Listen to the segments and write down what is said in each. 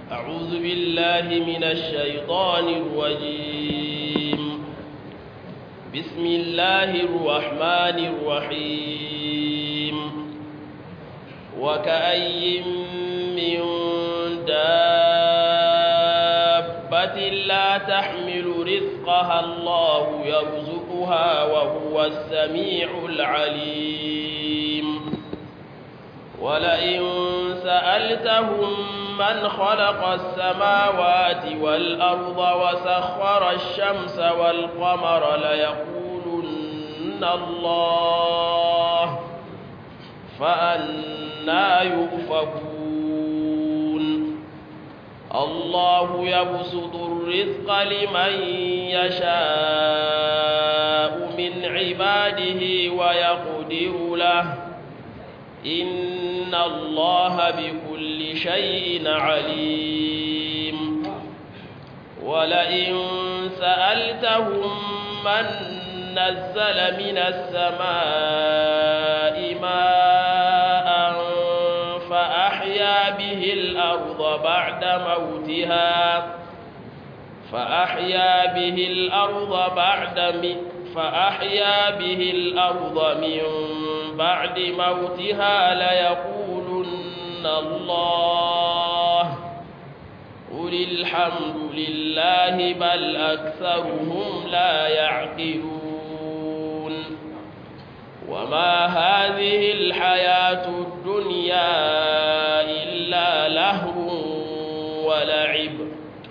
أعوذ بالله من الشيطان الرجيم بسم الله الرحمن الرحيم وكأي من دابة لا تحمل رزقها الله يرزقها وهو السميع العليم ولئن سألتهم من خلق السماوات والأرض وسخر الشمس والقمر ليقولن الله فأنا يؤفكون الله يبسط الرزق لمن يشاء من عباده ويقدر له إن الله بكل شيء عليم ولئن سألتهم من نزل من السماء ماء فأحيا به الأرض بعد موتها فأحيا به الأرض بعد فأحيا به الأرض من بعد موتها ليقولن الله قل الحمد لله بل أكثرهم لا يعقلون وما هذه الحياة الدنيا إلا لهو ولعب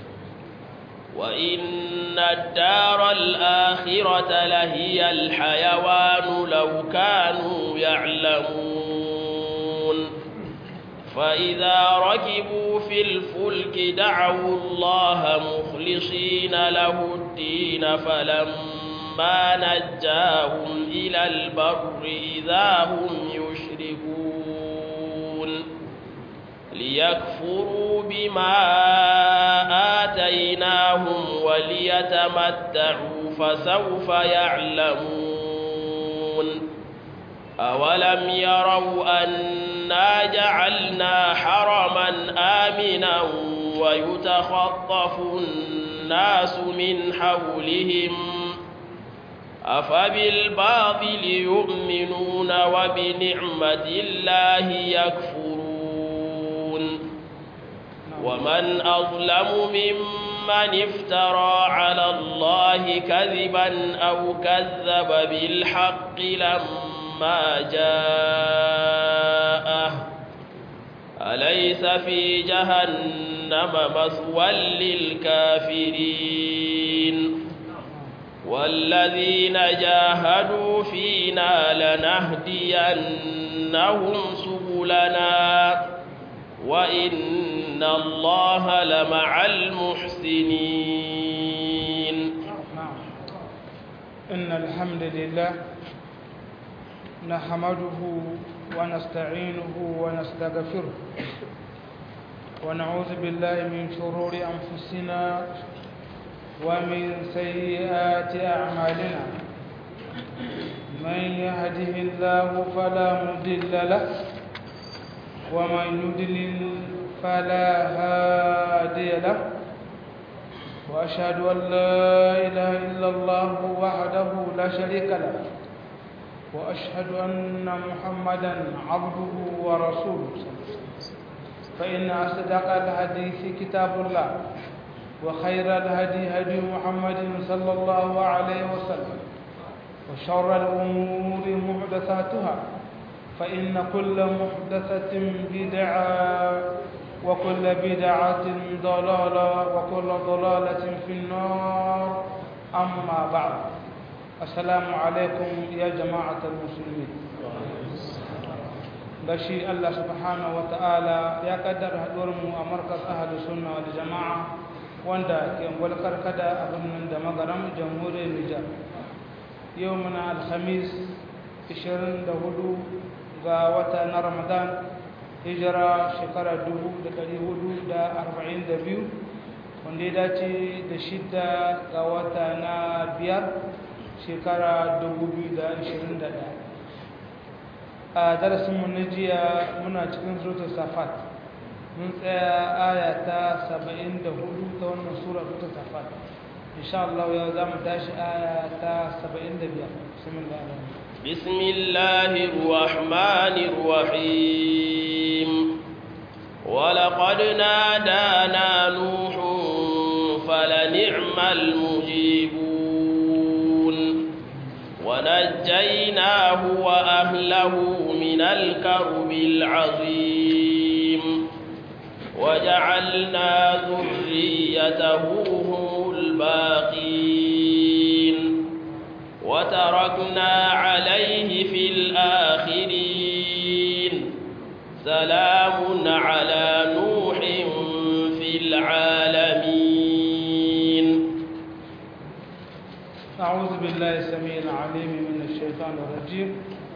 وإن الدار الآخرة لهي الحيوان لو كانوا يعلمون فإذا ركبوا في الفلك دعوا الله مخلصين له الدين فلما نجاهم إلى البر إذا هم يشركون ليكفروا بما آتيناهم وليتمتعوا فسوف يعلمون أولم يروا أنا جعلنا حرما آمنا ويتخطف الناس من حولهم أفبالباطل يؤمنون وبنعمة الله يكفرون ومن أظلم ممن افترى على الله كذبا أو كذب بالحق لما جاءه أليس في جهنم مثوى للكافرين والذين جاهدوا فينا لنهدينهم سبلنا وإن الله لمع المحسنين إن الحمد لله نحمده ونستعينه ونستغفره ونعوذ بالله من شرور أنفسنا ومن سيئات أعمالنا من يهده الله فلا مضل له ومن يضلل فلا هادي له وأشهد أن لا إله إلا الله وحده لا شريك له وأشهد أن محمدا عبده ورسوله فإن أصدق الحديث كتاب الله وخير الهدي هدي محمد صلى الله عليه وسلم وشر الأمور محدثاتها فإن كل محدثة بدعة وكل بدعة ضلالة وكل ضلالة في النار أما بعد السلام عليكم يا جماعة المسلمين gashi Allah subhanahu wa ta'ala ya kaddara haɗuwarmu a markas ahalus sunna wal jama'a wanda ke gwalkar kada abin nan da magaram jamhuriyar Nijar yau muna alhamis 24 ga wata na Ramadan hijira shekara 1442 wanda ya dace da shidda ga wata na biyar shekara 2021 a darasinmu na jiya muna cikin zuwa safat mun tsaya aya ta 74 ta wannan sura ta safat insha Allah yau za mu tashi aya ta 75 bismillah بسم الله الرحمن الرحيم ولقد نادانا نوح فلنعم المجيبون ونجيناه وأهله من الكرب العظيم وجعلنا ذريته هم الباقين وتركنا عليه في الآخرين سلام على نوح في العالمين أعوذ بالله السميع العليم من الشيطان الرجيم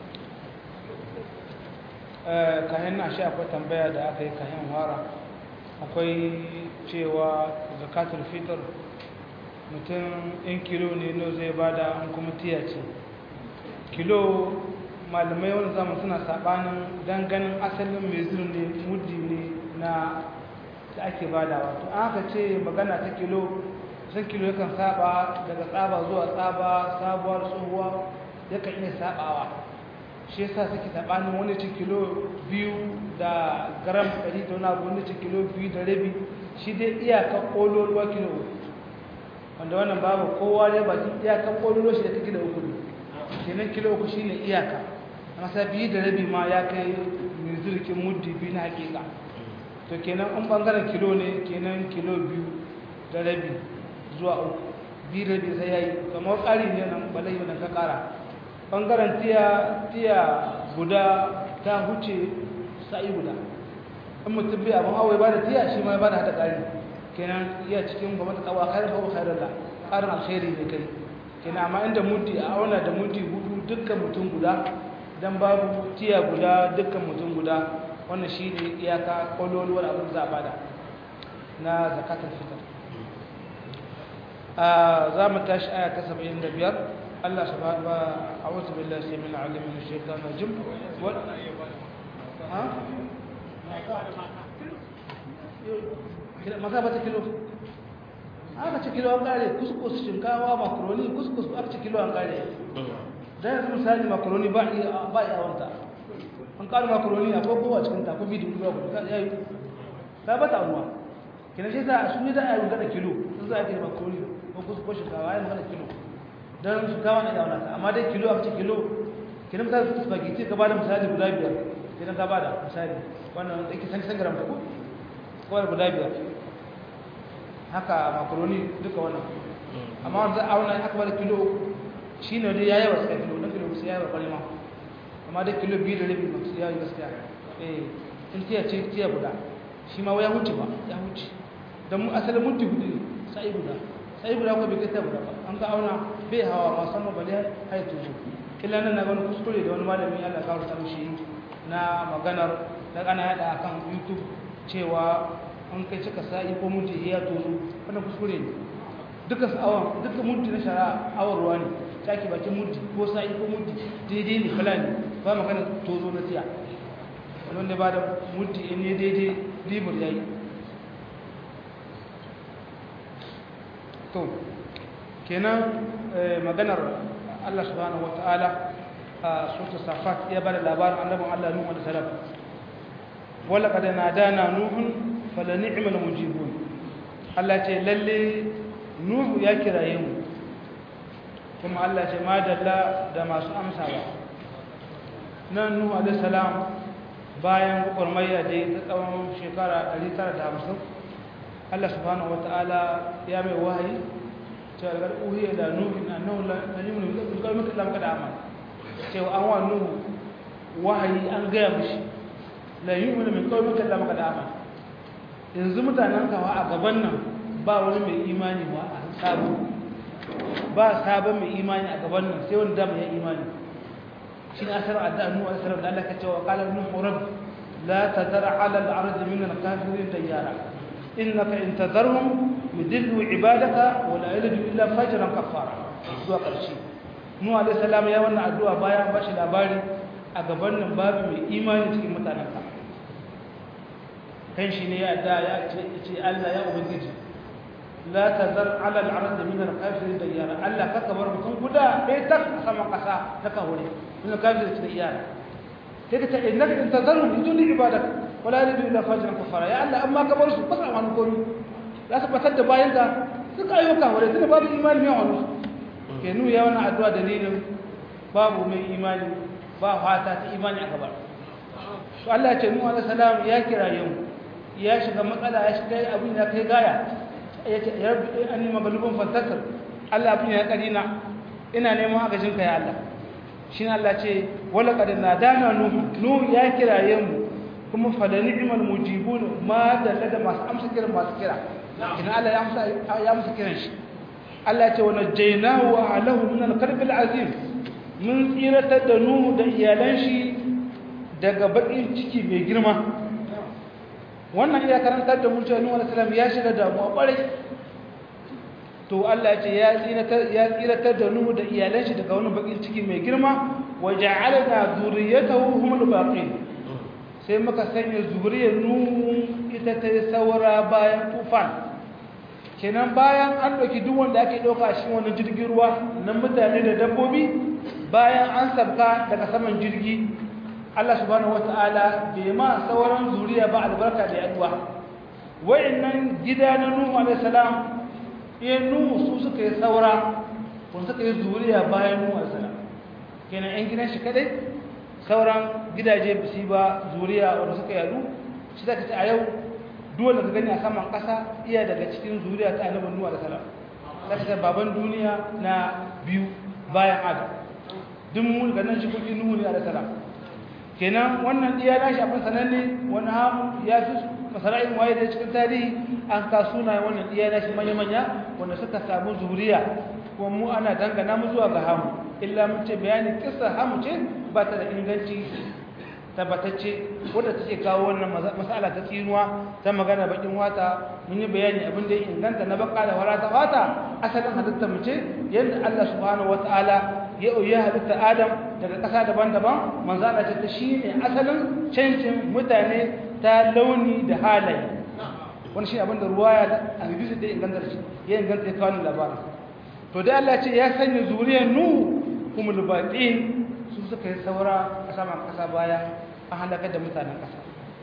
kayan na shi akwai tambaya da aka yi kayan wara akwai cewa zakatul fitr mutum in kilo ne no zai bada an kuma tiya ce kilo malamai wani zama suna sabanin ganin asalin mai zuru ne muddi ne na da ake badawa to an aka ce magana ta kilo san kilo yakan saba daga tsaba zuwa tsaba sabuwar tsohuwa yakan iya sabawa shi yasa suke sabanin wani ci kilo biyu da gram 100 da wani abu wani ci kilo biyu da rabi shi dai iyaka kololuwa kilo wanda wannan babu kowa ne bakin iyakan kololuwa shi da ta kilo uku ne kenan kilo uku shi ne iyaka masa biyu da rabi ma ya kai mai zurkin muddi biyu na hakika to kenan an bangaren kilo ne kenan kilo biyu da rabi zuwa uku biyu da rabi sai ya yi kamar ƙari ne nan balai wannan ka ƙara ɓangaren tiya tiya guda ta huce sa'i guda in mutum bai abin awai ba da tiya shi ma ba da hada ƙari kenan iya cikin gwamnati kawo kairar kawo kairar da ƙarin alkhairi ne kai kenan amma inda muti a auna da muti hudu dukkan mutum guda dan babu tiya guda dukkan mutum guda wannan shi ne iyaka ƙwaloluwar abin za a bada na zakatar fitar za mu tashi aya ta 75 Allah subhanahu wa a'udhu billahi samil alim min ash-shaytanir rajim wa ha kila maka bata kilo aka ci kilo an kare kuskus shinkawa makaroni kuskus aka ci kilo an kare dan yanzu misali makaroni ba iya ba iya wanta an kare makaroni a ko kowa cikin ta ko bi dubu ba ko yayi ta bata ruwa kina shi za su ne da ayi magana kilo sun za a yi makaroni ko kuskus shinkawa ayi magana kilo dan shinkawa ne da wannan amma dai kilo aka ci kilo kina misali spaghetti ka bada misali guda biyar kina ka bada misali wannan yake san san gram ta ko kawai guda biyar haka makaroni duka wannan amma wanda auna aka bada kilo shi ne dai ya yi wasu kilo don kilo su ya yi babbar ma amma dai kilo biyu da rabi masu ya yi gaskiya eh in tiya ce tiya guda shi ma ya wuce ba ya wuce don asalin mutu gudu ne sa'i guda sa'i guda ko bai kai ta guda ba an ka auna bai hawa musamman bale hai tuzo kila nan na wani kuskure da wani malami Allah kawo ta mishi na maganar da ana yada akan YouTube cewa an kai cika sa'i ko mutu ya tozo wannan kuskure ne duka awon duka mutu na shara awarwa ne taki bakin mutu ko sa'i ko mutu daidai ne kala ne ba magana tozo na tiya wanda ba da mutu in ne daidai libur ya yi to kenan maganar Allah subhanahu wata'ala a sota safat ya bada labarin annabin Allah Nuhu alaihi salam wala qad nadana nuhun fala ni'mal mujibun Allah ce lalle Nuhu ya kiraye mu kuma Allah ce madalla da masu amsawa nan Nuhu alaihi salam bayan gurmayya da ta tsawon shekara 950 Allah subhanahu wataala ya mai wahayi cewa daga uhiya da Nuhu annahu la yu'minu bi qawmika lam kada amal cewa an wa Nuhu wahayi an gaya mishi la yu'minu min qawmika lam kada amal yanzu mutanen kawa a gaban nan ba wani mai imani ba a sabo ba sabon mai imani a gaban nan sai wani dama ya imani shi ne asar adda nuhu asar da Allah ka cewa qala nuhu rabb la tadar ala al-ard min al-kafirin diyara innaka in tadarhum yudillu ibadaka wa la yalidu illa fajran kafara zuwa karshe nuhu alayhi salam ya wannan addu'a bayan ba shi labari a gaban nan babu mai imani cikin mutanen ka kan shi ne ya da ya ce Allah ya ubangiji la tazar ala al-ard min al-kafirin dayyara Allah ka kabar mutum guda ɗaya tak a saman ƙasa na kawure min al-kafirin dayyara sai ka ce innaka in tazaru bidun ibadak wala yalidu illa fajran kafara ya Allah amma ka bar su ba sa wani komi za su fatar da bayan ka suka ayyuka kawure tunda babu imani mai wani ke nuna ya wannan addu'a dalilin babu mai imani ba fata ta imani a gabar to Allah ya ce Nuhu alaihi salam ya kiraye mu ya shiga matsala ya shiga abin ya kai gaya ya ce ya rabbi anni maghlubun fantasir Allah abin ya karina ina neman agajin ka ya Allah shi Allah ce wala qad nadana nuhu nuhu ya kiraye mu kuma fa da ni'mal mujibun ma da da masu amsa kiran masu kira kina Allah ya amsa ya amsa kiran shi Allah ya ce wa najaynahu wa ahlahu min al-karb al-azim mun tsiratar da nuhu da iyalan shi daga bakin ciki mai girma wannan ya karantar da mun cewa Nuhu alaihi salam ya shiga damuwa kwarai to Allah ya ce ya tsiratar ya tsiratar da Nuhu da iyalan shi daga wani bakin ciki mai girma wa ja'alna zurriyatahu humul baqin sai muka sanya zuriyar Nuhu ita ta saura bayan tufan kenan bayan an ɗauki duk wanda ake ɗauka shi wani jirgin ruwa na mutane da dabbobi bayan an sabka daga saman jirgi Allah subhanahu wata'ala bai ma sauran zuriya ba albarka da yaduwa wayannan gida na Nuhu alayhi salam eh Nuhu su suka yi saura kun suka yi zuriya bayan Nuhu alayhi salam kenan yan gidan shi kadai sauran gidaje ba su ba zuriya wanda suka yadu shi zaka ce a yau dole ka gani a saman kasa iya daga cikin zuriya ta annabi Nuhu alayhi salam zaka ce baban duniya na biyu bayan Adam duk mun ga nan shi kuki Nuhu ne alayhi salam kenan wannan iya nashi abin sananne wani hamu ya fi masara'in waye da cikin tarihi an ka suna wannan iya nashi manya-manya wanda suka samu zuriya kuma mu ana dangana mu zuwa ga hamu illa mun ce bayanin kisa hamu ce ba ta da inganci tabbatacce wadda take kawo wannan masala ta tsinuwa ta magana bakin wata mun yi bayani abin da ya inganta na baka da wara ta wata asalin halitta mu ce yadda Allah subhanahu wataala ya ya halitta Adam daga ƙasa daban-daban manzo Allah ce ta shine asalin cancin mutane ta launi da halaye wani shi abin da ruwaya da hadisi da inganta shi ya inganta ya kawo labarin to dai Allah ce ya sanya zuriyar Nuhu kumul baqin su suka yi saura a saman ƙasa baya an halaka da mutanen ƙasa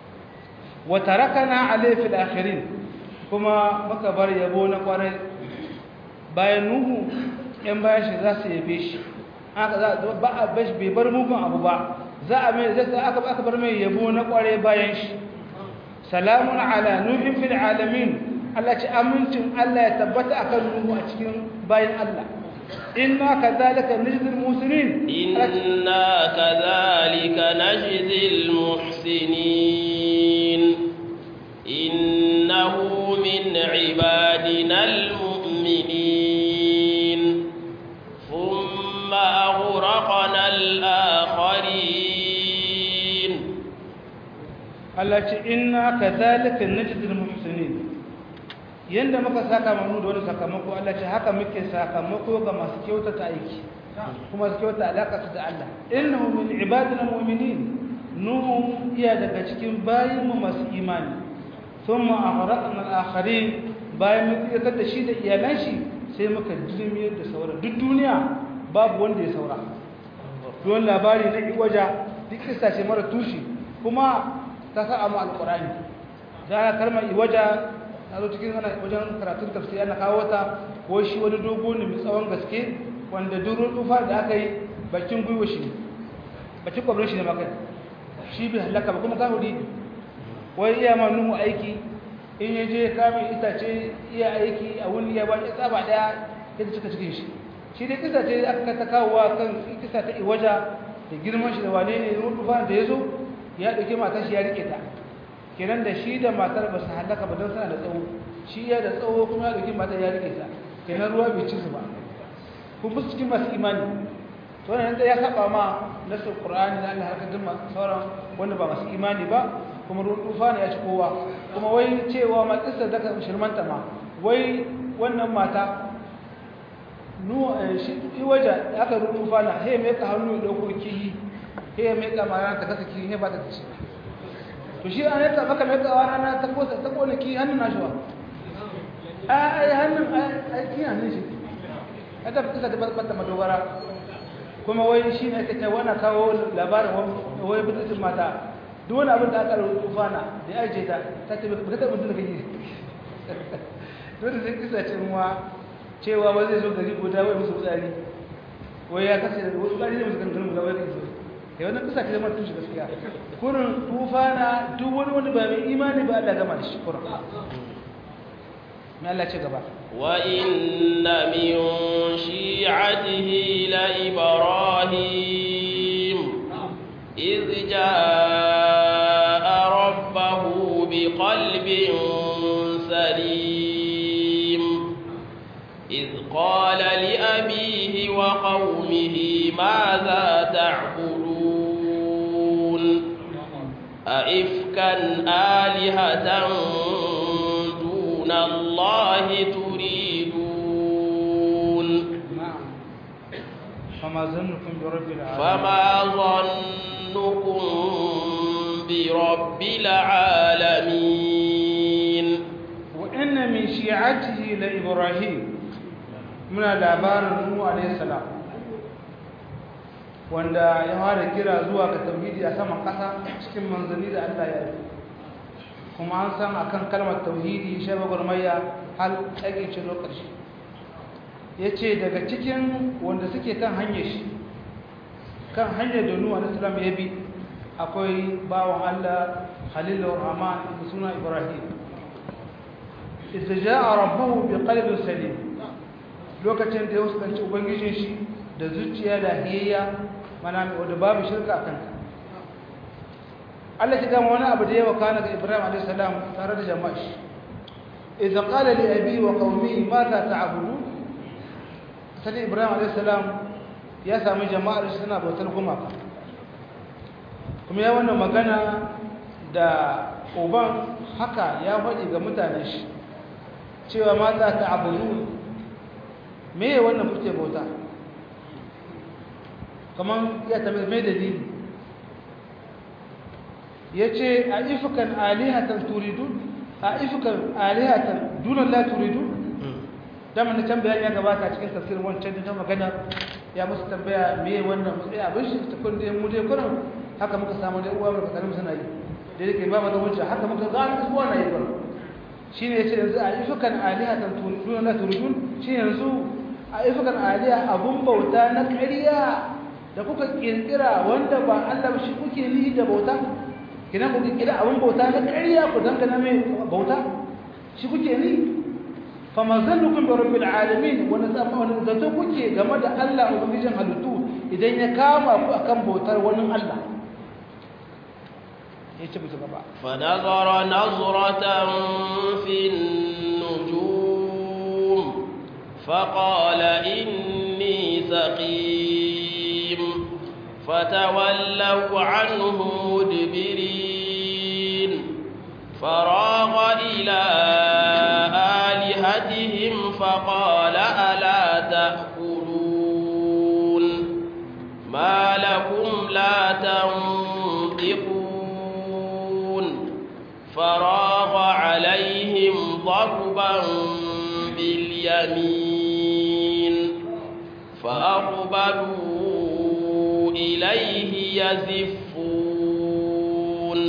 wa tarakana alayhi fil akhirin kuma muka bar yabo na kwarai bayan Nuhu yan bayan shi za su yabe shi aka za ba a bashi bai bar mugun abu ba za a mai zai aka aka bar mai yabo na kware bayan shi salamun ala nuhin fil alamin Allah ci amincin Allah ya tabbata akan nuhu a cikin bayan Allah inna kadhalika najzil muhsinin inna kadhalika najzil muhsinin innahu min ibadina almu'minin thumma aghraqna al-akharin Allah ce inna kadhalika najzil muhsinin yanda muka saka manu da wani sakamako Allah ce haka muke sakamako ga masu kyautata aiki kuma su kyauta alaka su da Allah innahu min ibadina mu'minin nuhu iya daga cikin bayin mu masu imani thumma aghraqna al-akharin bayan mun tsiratar da shi da iyalan shi sai muka dilmiyar da sauran duk duniya babu wanda ya saura don labari na iwaja duk kissa ce mara tushe kuma ta sa mu alqur'ani da kalmar iwaja na zo cikin ana wajen karatun tafsiri ana kawo ta ko shi wani dogo ne mai tsawon gaske wanda durun tufa da aka yi bakin gwiwa shi ne bakin kwabrin shi ne maka shi bai halaka ba kuma kahuri ne wai iya ma nuhu aiki in ya je kamin itace iya aiki a wani ya bani tsaba daya ya cika cikin shi shi dai kisa ce aka ta kawowa kan kisa ta iwaja da girman shi da wane ne ruwan tufa da ya zo ya ɗauke matar shi ya rike ta kenan da shi da matar ba su halaka ba don suna da tsawo shi ya da tsawo kuma ya ɗauki matar ya rike ta kenan ruwa bai ci su ba kun fi cikin masu imani to wannan da ya saba ma nasar qur'ani da Allah harkar jima sauran wanda ba masu imani ba kuma ruwan tufa ne ya ci kowa kuma wai cewa ma kissa da ka shirmanta ma wai wannan mata nu shi waje aka ruwan tufa na sai mai ka hannu ya dauko kiyi sai mai ka mara ta kasa kiyi ne ba ta ci to shi an yaka maka mai kawa rana ta kosa ta kone ki hannun nashi wa ai hannun ai ki hannun shi ai ta fita da bata madogara kuma wai shi ne ake cewa wani kawo labarin wai bidin mata duk wani abin da aka rufa na da ya ajiye ta ta ce ba ta mutum da kake dole sai kisa ce muwa cewa wai zai zo gari guda wai musu tsari wai ya kasance da wasu tsari ne musu ganganin guda wai kai so ya wannan kisa ce zama tushe gaskiya kurin tufa na duk wani wani ba mai imani ba Allah gama da shi kurin mai Allah ce gaba وإن من شيعته لإبراهيم إذ جاء ربه بقلب سليم إذ قال لأبيه وقومه ماذا تعبدون أئفكا آلهة دون الله تريدون na'am fama zannukum bi rabbil alamin فما ظنكم برب العالمين wa inna min shi'atihi la ibrahim muna labarin nuhu alayhi salam wanda ya fara kira zuwa ga tauhidi a saman kasa cikin manzanni da Allah ya yi kuma an san akan kalmar tauhidi shi gwagwarmaya hal tsagin lokaci ya ce daga cikin wanda suke kan hanyar shi kan hanyar da nuhu alayhi salam ya bi akwai bawan Allah Khalilur Rahman da suna Ibrahim idza jaa rabbuhu biqalbin salim lokacin da ya fuskanci ubangijin shi da zuciya da hiyayya mana mai wanda babu shirka a kanta Allah ya gama wani abu da ya wakana ga Ibrahim alayhi salam tare da jama'a shi idza qala li abi wa qaumihi madha ta'budun sai Ibrahim alayhi salam ya sami jama'ar shi suna bautar gumaka kuma ya wannan magana da uban haka ya faɗi ga mutanen shi cewa ma za ta abudu me wannan kuke bauta kamar ya tabi mai dalili ya ce a ifukan alihatan turidun a ifukan alihatan dunan la turidun dama na can bayan ya gabata cikin tafsirin wancan da ta magana ya musu tambaya me wannan matsayi abin shi ta kun da mu dai kuran haka muka samu da uwa muka karim suna yi da yake ba mu da hujja haka muka gano su wannan yi kuran shine yace yanzu a ifukan alihatan turidun la turidun shi yanzu a ifukan aliha abun bauta na ƙarya da kuka kirkira wanda ba Allah shi kuke ni da bauta kina ku kirkira abun bauta na ƙarya ku dangana mai bauta shi kuke ni fama zannukum bi rabbil alamin wani tsammanin zato kuke game da Allah ubangijin halittu idan ya kama ku akan bautar wani Allah yace musu gaba فنظر نظرة في النجوم فقال إني سقيم فتولوا عنه مدبرين فراغ إلى آلهتهم فقال ألا تأكلون ما لكم لا تنطقون فراغ عليهم ضربا باليمين فأقبلوا إليه يزفون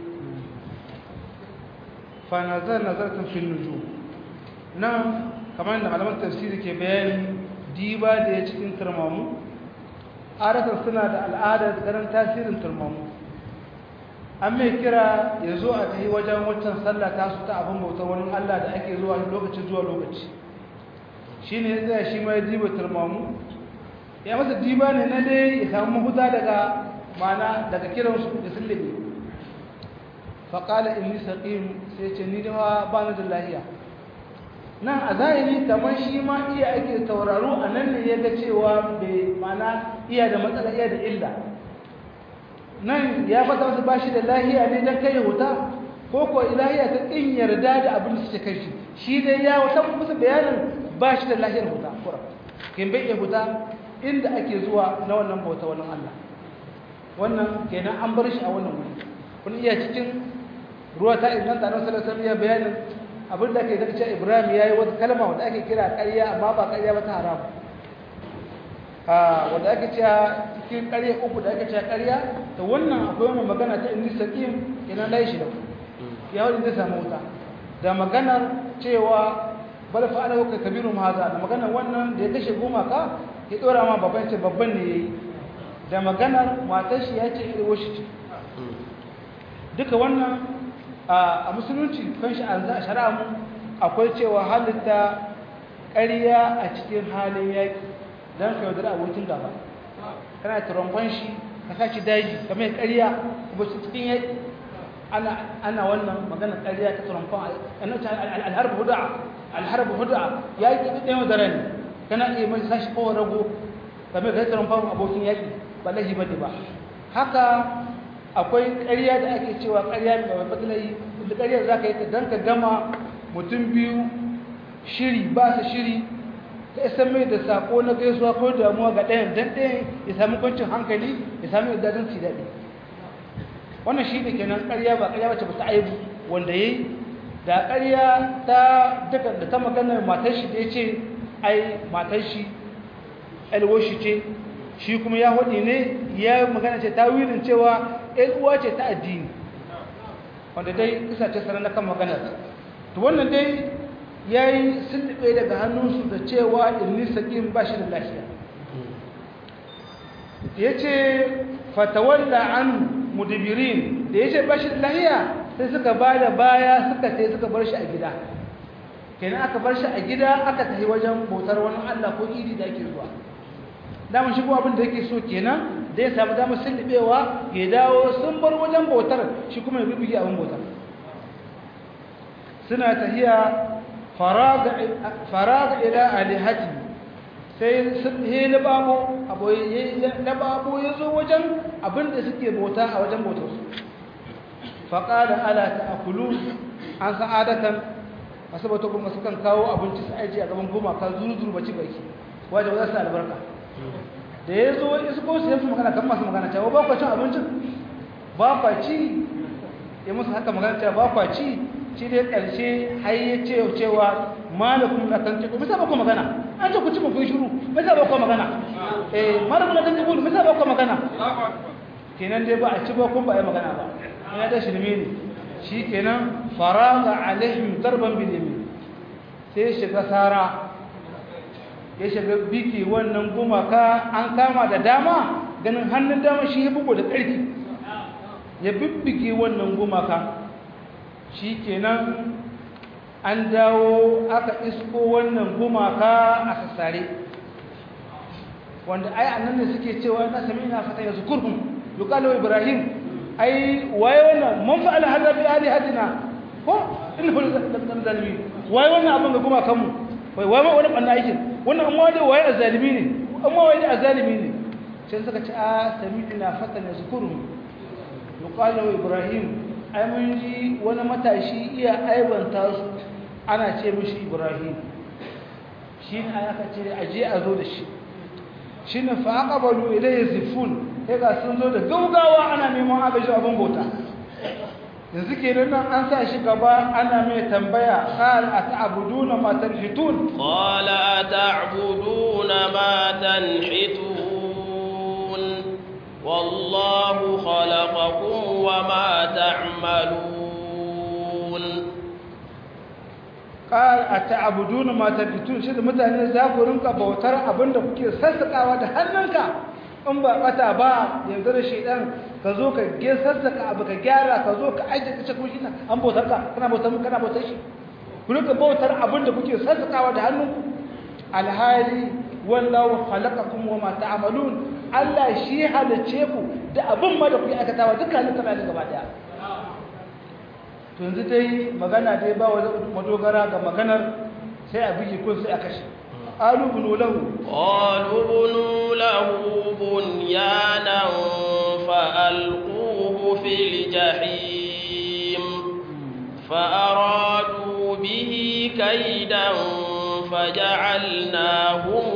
fanazar nazartan fil nujum nan kamar da malaman tafsiri ke bayani diba da ya cikin turmamu adatan suna da al'adar ganin tasirin turmamu an mai kira ya zo a tafi wajen waccan sallah ta su ta abin bautar wani allah da ake zuwa lokaci zuwa lokaci shi ne ya tsaya shi mai diba turmamu ya masa diba ne na dai ya samu mahuta daga mana daga kiransu da sullumi faƙala inni saƙim sai ce ni dawa ba ni da lahiya nan a zahiri kamar shi ma iya ake tauraro a nan ne ya ga cewa bai mana iya da matsala iya da illa nan ya fata wasu ba shi da lahiya ne don kai huta ko ko lahiya ta ƙin yarda da abin da suke kai shi shi dai ya wata musu bayanin ba shi da lahiyar huta kura kin bai iya huta inda ake zuwa na wannan bauta wannan Allah wannan kenan an bar shi a wannan wuri kun iya cikin ruwa ta inganta nan sallallahu alaihi wasallam bayanin abin da ake zaka ce Ibrahim yayi wata kalma wanda ake kira ƙarya amma ba ƙarya ba ta haram ah wanda ake cewa cikin ƙarya uku da ake cewa ƙarya to wannan akwai wannan magana ta inni saqim kenan dai shi da ya wani zai samu wuta da maganar cewa bal fa'ala ka kabiru haza da maganar wannan da ya kashe gumaka ya dora ma babban ce babban ne yayi da maganar matar shi ya ce irwo shi ce duka wannan a musulunci kan shi a shari'a mu akwai cewa halitta ƙarya a cikin halin yaƙi don ka yaudara abokin gaba kana turamban shi ka sashi daji ka mai ƙarya ba su cikin yaƙi ana wannan maganar ƙarya ta turamban alharba huda'a alharba huda'a yaƙi ɗaya wadara ne kana iya mai sashi kowa rago ka mai kai turamban abokin yaƙi ba lahi ba ba haka akwai ƙarya da ake cewa ƙarya mai batsalai da ƙarya za ka yi ta don ka gama mutum biyu shiri ba su shiri ka isa mai da sako na gaisuwa ko damuwa ga ɗayan don ɗayan ya sami kwancin hankali ya sami yadda don su daɗi wannan shi ne kenan ƙarya ba ƙarya wacce ba ta aibu wanda ya yi da ƙarya ta daga da ta maganar matar shi da ya ce ai matar shi alwashi ce shi kuma ya hudu ne ya magana ce ta wilin cewa uwa ce ta addini wanda dai isa ce sanar na kan maganar to wannan dai ya yi sulɗe daga hannunsu da cewa ilmi saƙin ba shi da lafiya ya ce fatawalla an mudibirin da ya ce ba shi da lafiya sai suka ba da baya suka ce suka bar shi a gida kenan aka bar shi a gida aka tafi wajen bautar wani allah ko idi da ake zuwa damar shigo abin da yake so kenan da ya samu damar sullubewa ya dawo sun bar wajen bautar shi kuma ya bibiye abin bautar suna tahiya faraga ila alihati sai he na babo na babo ya zo wajen abin da suke bauta a wajen bautar su faƙada ala ta akulu an san adatan masu bauta kuma sukan kawo abinci su aji a gaban gumaka zuru-zuru baci baki wajen za su albarka da ya zo isko su yansu magana kan masu magana cewa ba kwa cin abincin ba kwa ci ya musu haka magana cewa ba kwa ci shi dai ƙarshe har ya ce cewa malakum na tanti ku misa ba ku magana an ce ku ci kun shiru misa ba ku magana eh malakum na tanti ku misa ba ku magana kenan dai ba a ci ba kun ba ai magana ba ina da shirme ne shi kenan faraga alaihim darban bil yamin sai shiga sara ya shiga biki wannan gumaka an kama da dama ganin hannun dama shi ya bugu da ƙarfi ya bibbike wannan gumaka shi kenan an dawo aka isko wannan gumaka a sassare wanda ai annan ne suke cewa na sami ina fata ya zukurhum yuqalu ibrahim ai waye wannan mun fa'ala hada bi alihatina ko innahu zalimin waye wannan abin ga gumakan mu wai wai wani banna aikin wannan amma dai waye azalimi ne amma waye da azalimi ne sai suka ce a sami'na fatan yazkuru yuqalu ibrahim ai mun ji wani matashi iya aibanta su ana ce mishi ibrahim shi ne aka ce aje a zo da shi shi ne fa aqbalu ilayhi zifun sai ga sun zo da gaugawa ana neman agaji abin bauta yanzu kenan nan an sa shi gaba ana mai tambaya qal ata'buduna ma tanhitun qala ata'buduna ma tanhitun wallahu khalaqakum wa ma ta'malun qal ata'buduna ma tanhitun shi da mutane za ku rinka bautar abinda kuke sassakawa da hannunka in ba bata ba yanzu da shaidan ka zo ka gesar da ka abu ka gyara ka zo ka aje ka ce kuma shi an bautar ka kana bautar mu kana bautar shi ku rika bautar abin da kuke sassakawa da hannunku alhali wallahu khalaqakum wa ma ta'malun Allah shi halice ku da abin ma da kuke aikatawa duka halitta ba gaba daya to yanzu dai magana dai ba wa madogara ga maganar sai a bigi kun sai a kashe قالوا بنوا له قالوا بنوا له بنيانا فألقوه في الجحيم فأرادوا به كيدا فجعلناهم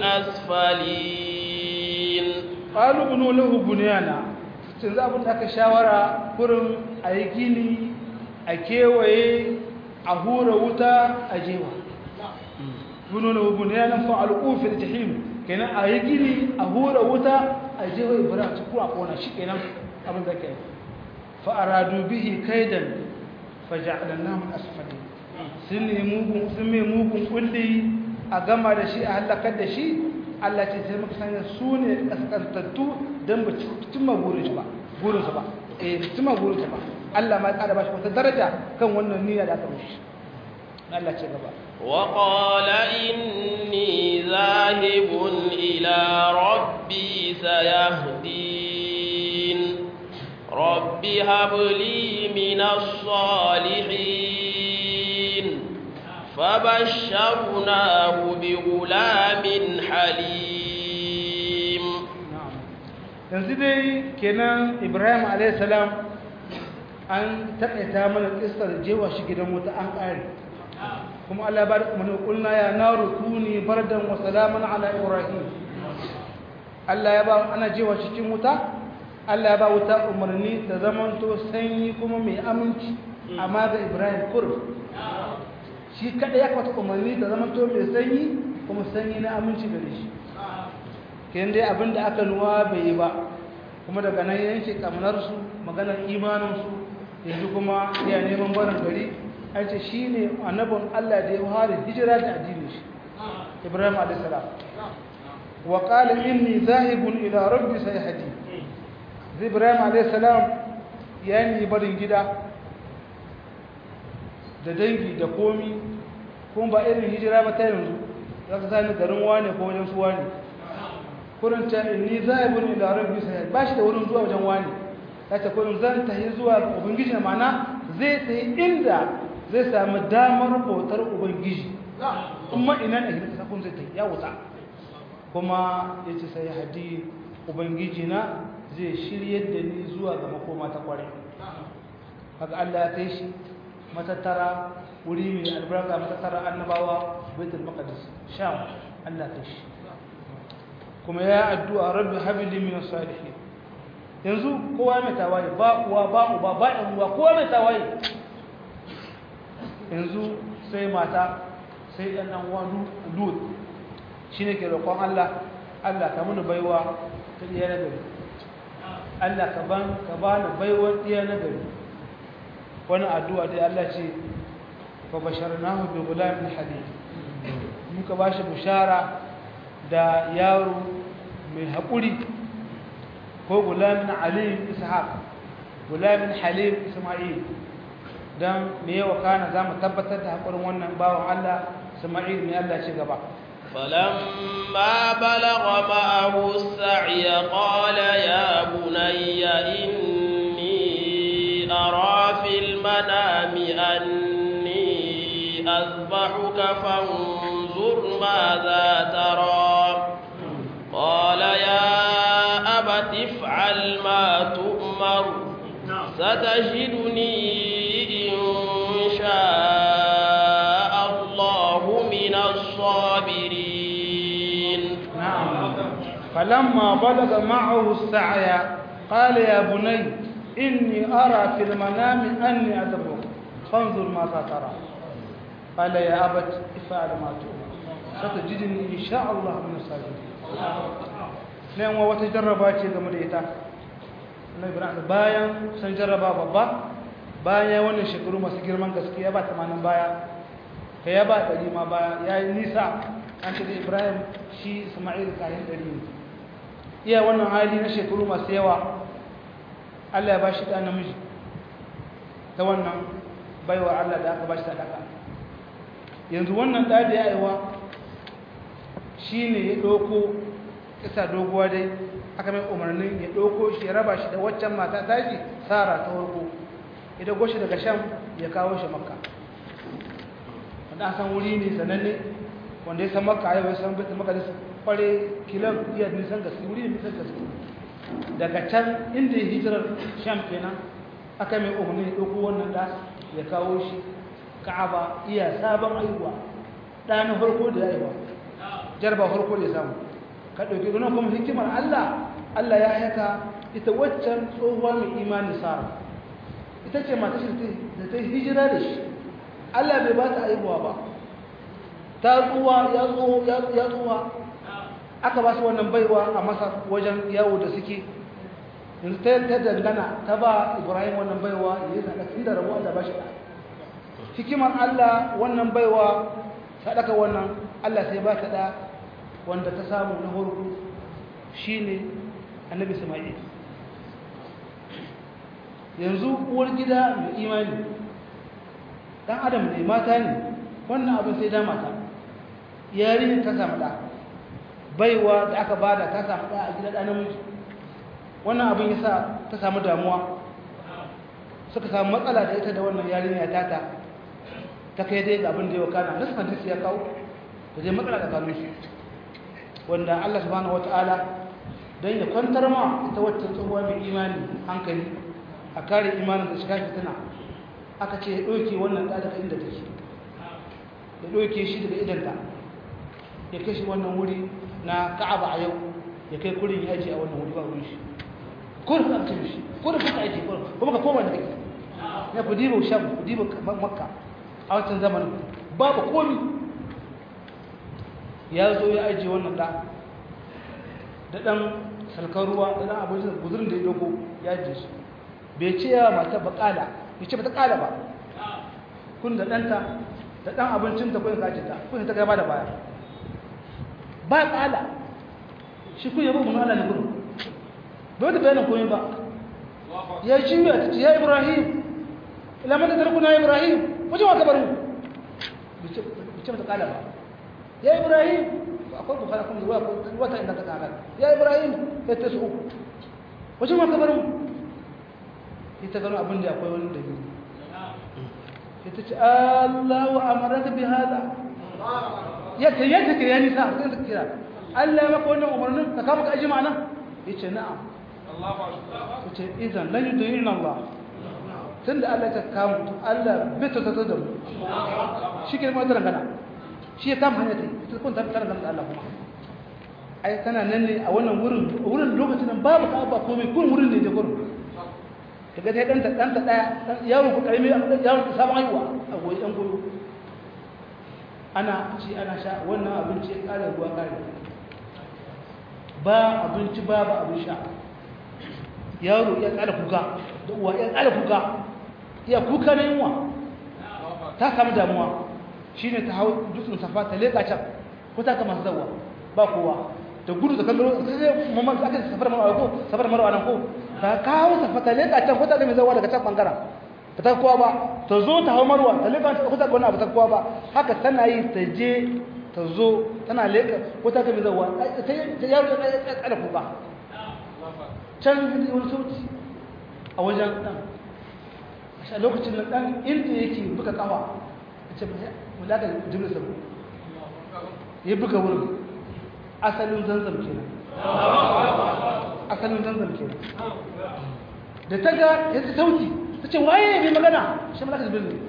الأسفلين قالوا بنوا له بنيانا sun za abin da aka shawara kurin a yi gini a kewaye a hura wuta a jewa bununa bunyanan fa'alu fil jahim kenan a yi gini a hura wuta a jewa ibrahim su kuma kona shi kenan abin da ke fa aradu bihi kaidan faja'alnahum asfalin sun ne mugun sun mai mugun kulli a gama da shi a halakar da shi Allah ce sai muka sanya su ne kaskantattu don ba cimma burinsu ba burinsu ba eh cimma burinsu ba Allah ma ya ƙara ba shi wata daraja kan wannan niyya da aka mishi Allah ce gaba وقال إني ذاهب إلى ربي سيهدين رب هب لي من الصالحين فبشرناه بغلام حليم yanzu dai kenan ibrahim alaihissalam an taƙaita mana ƙistar jewa shi gidan wuta an ƙare kuma allah ba da umarni ƙulna ya na rukuni bardan wa salaman ala ibrahim allah ya ba ana jewa cikin wuta allah ya ba wuta umarni da zamanto sanyi kuma mai aminci amma ga ibrahim kur shi kada ya kwata umarni da zamanto mai sanyi kuma sanyi na aminci gare shi kenan dai abin da aka nuwa bai yi ba kuma daga nan yanke kamnarsu maganar imaninsu yanzu kuma iya neman barin gari an ce shi ne annabin allah da ya fara hijira da addinin shi ibrahim a.s. wa ƙala inni zahibun ila rabbi sai hadi ibrahim a.s. ya yi barin gida da dangi da komi kuma ba irin hijira ba ta yanzu za ka sani garin wane ko wajen su wane kurin ta inni zaibun ila rabbi sai ba shi da wurin zuwa wajen wani yace kurin zan tahi zuwa ga ubangiji ma'ana zai tahi inda zai samu damar bautar ubangiji kuma ina ne kika kun zai tahi ya wuta kuma yace sai hadi ubangiji na zai shiryar da ni zuwa ga makoma ta kware haka Allah ya kai shi matattara wuri mai albarka matattara annabawa baitul maqdis sham Allah ya kai shi kuma ya addu'a rabbi habili min salihin yanzu kowa mai tawaye ba uwa ba uba ba ɗan uwa kowa mai tawaye yanzu sai mata sai ɗan ɗan uwa lut shi ne ke roƙon Allah Allah ka mini baiwa ta ɗiya na gari Allah ka ban ka ba ni baiwar ɗiya na gari wani addu'a dai Allah ce fa basharnahu bi gulamin halim muka ba shi bishara da yaro mai haƙuri ko gulamin alim ishaq gulamin halim isma'il don me yawa kana za mu tabbatar da haƙurin wannan bawan Allah isma'il mai Allah ci gaba فلما بلغ معه السعي قال يا بني إني أرى في المنام أني أذبحك فانظر ماذا ترى قال يا أبت افعل ما تؤمر ستجدني إن شاء الله من الصابرين نعم فلما بلغ معه السعي قال يا بني إني أرى في المنام أني أذبحك فانظر ماذا ترى قال يا أبت افعل ما تؤمر ستجدني إن شاء الله من الصابرين nan wa wata jarraba ce game da ita na ibrahim bayan san jarraba babba bayan ya wannan shekaru masu girman gaske ya ba tamanin baya ka ya ba ɗari ma baya ya yi nisa an ce da ibrahim shi ismail kayan ɗari ne iya wannan hali na shekaru masu yawa allah ya ba shi ɗan namiji ta wannan baiwa allah da aka ba shi sadaka yanzu wannan ɗa da ya aiwa shi ne ya ɗauko kisa doguwa dai aka mai umarnin ya ɗauko shi ya raba shi da waccan mata tashi tsara ta warko ya dago shi daga sham ya kawo shi makka wanda an san wuri ne sananne wanda ya san makka yau ya san bai maka da kware kilan iya nisan gaske wuri ne nisan gaske daga can inda ya hijirar sham kenan aka mai umarnin ya ɗauko wannan ɗa ya kawo shi ka'aba iya sabon aiwa ɗanin farko da ya aiwa jarba farko da ya samu ka ɗauki gano kuma hikimar Allah Allah ya haka ita waccan tsohuwa mai imani sara ita ce mata shi da ta hijira da shi Allah bai ba ta aihuwa ba ta tsuwa ya tsuwa ya tsuwa aka ba su wannan baiwa a masa wajen yawo da suke yanzu ta ta dangana ta ba Ibrahim wannan baiwa ya zaɗa inda rabu Allah ba shi da hikimar Allah wannan baiwa sadaka wannan Allah sai ba ta da wanda ta samu na farko shine annabi Isma'il yanzu uwar gida mai imani dan adam ne mata ne wannan abin sai da mata yarin ta samu da baiwa da aka bada ta samu da a gida da namiji wannan abin yasa ta samu damuwa suka samu matsala da ita da wannan yarinya tata ta kai dai ga abin da ya kana nasu hadisi ya kawo da dai matsala da kanun shi wanda Allah subhanahu wataala dan ya kwantar ma ita wacce tsohuwa mai imani hankali a kare imanin da shiga fitina aka ce ya ɗauke wannan ɗa daga inda take ya ɗauke shi daga idanta ya kai shi wannan wuri na ka'aba a yau ya kai kurin ya ajiye a wannan wuri ba wurin shi kurin ka cin shi kurin ka ajiye kurin kuma ka koma da kai ya ku diba sham ku diba makka a wancan zamanin babu komi ya zo ya ajiye wannan ɗa da ɗan salkar ruwa da ɗan abincin guzurin da ya dogo ya ajiye su bai ce ya mata ba ƙala bai ce ba ta ƙala ba kun da ɗanta da ɗan abincinta kun kaji ta kun ta gaba da baya ba ƙala shi kun yabo mun Allah ne gudu bai da bayanin komai ba ya ci ya ta ce ya ibrahim ila mata tarkuna ya ibrahim wajen wa kabarin bai ce ba ta ƙala ba ya ibrahim akwai bukara kuma zuwa wata inda ta ƙala ya ibrahim ya ta su uku wajen wa kabarin ita gano abin da akwai wani dalili ita ce Allah wa amaraka bi hada ya ta yadda ke yani sa sai ta kira Allah ya maka wannan umarnin ka kama ka aji ma'ana yace na'am yace idan lan yudirina Allah tunda Allah ta kama Allah bai ta tsada da mu shi ke mu da gana shi ya kama hanya ta ita kun ta tsara da Allah kuma ai tana nan ne a wannan wurin wurin lokacin nan babu ka ba komai kun wurin ne da gurin daga sai ɗanta ɗanta ɗaya yawon ku ƙarami yawon ku sabon haihuwa a goyi ɗan goyo ana ci ana sha wannan abinci ya ƙara ruwa ƙari ba abinci ba ba abin sha yaro ya ƙara kuka da uwa ya ƙara kuka ya kuka na yunwa ta samu damuwa shi ne ta hau dutsen safa ta leƙa can ko ta kama zawa ba kowa da gudu da kallon sai mamman aka safar marwa ko safar marwa nan ko ta kawo safa ta leƙa can ko ta ga mai zawa daga can bangaren ta ta kowa ba ta zo ta hau marwa ta leƙa ko ta ga wani abu ta kowa ba haka tana yi ta je ta zo tana leƙa ko ta ga mai zawa ta yaro ya tsada kuka can zai wani sauti a wajen ɗan a lokacin nan ɗan inda yake buga kawa a ce mulaka jibril sabu ya buga wurin asalin zanzam kenan asalin zanzam kenan da ta ga ya ta sauti ta ce waye mai magana shi mulaka jibril ne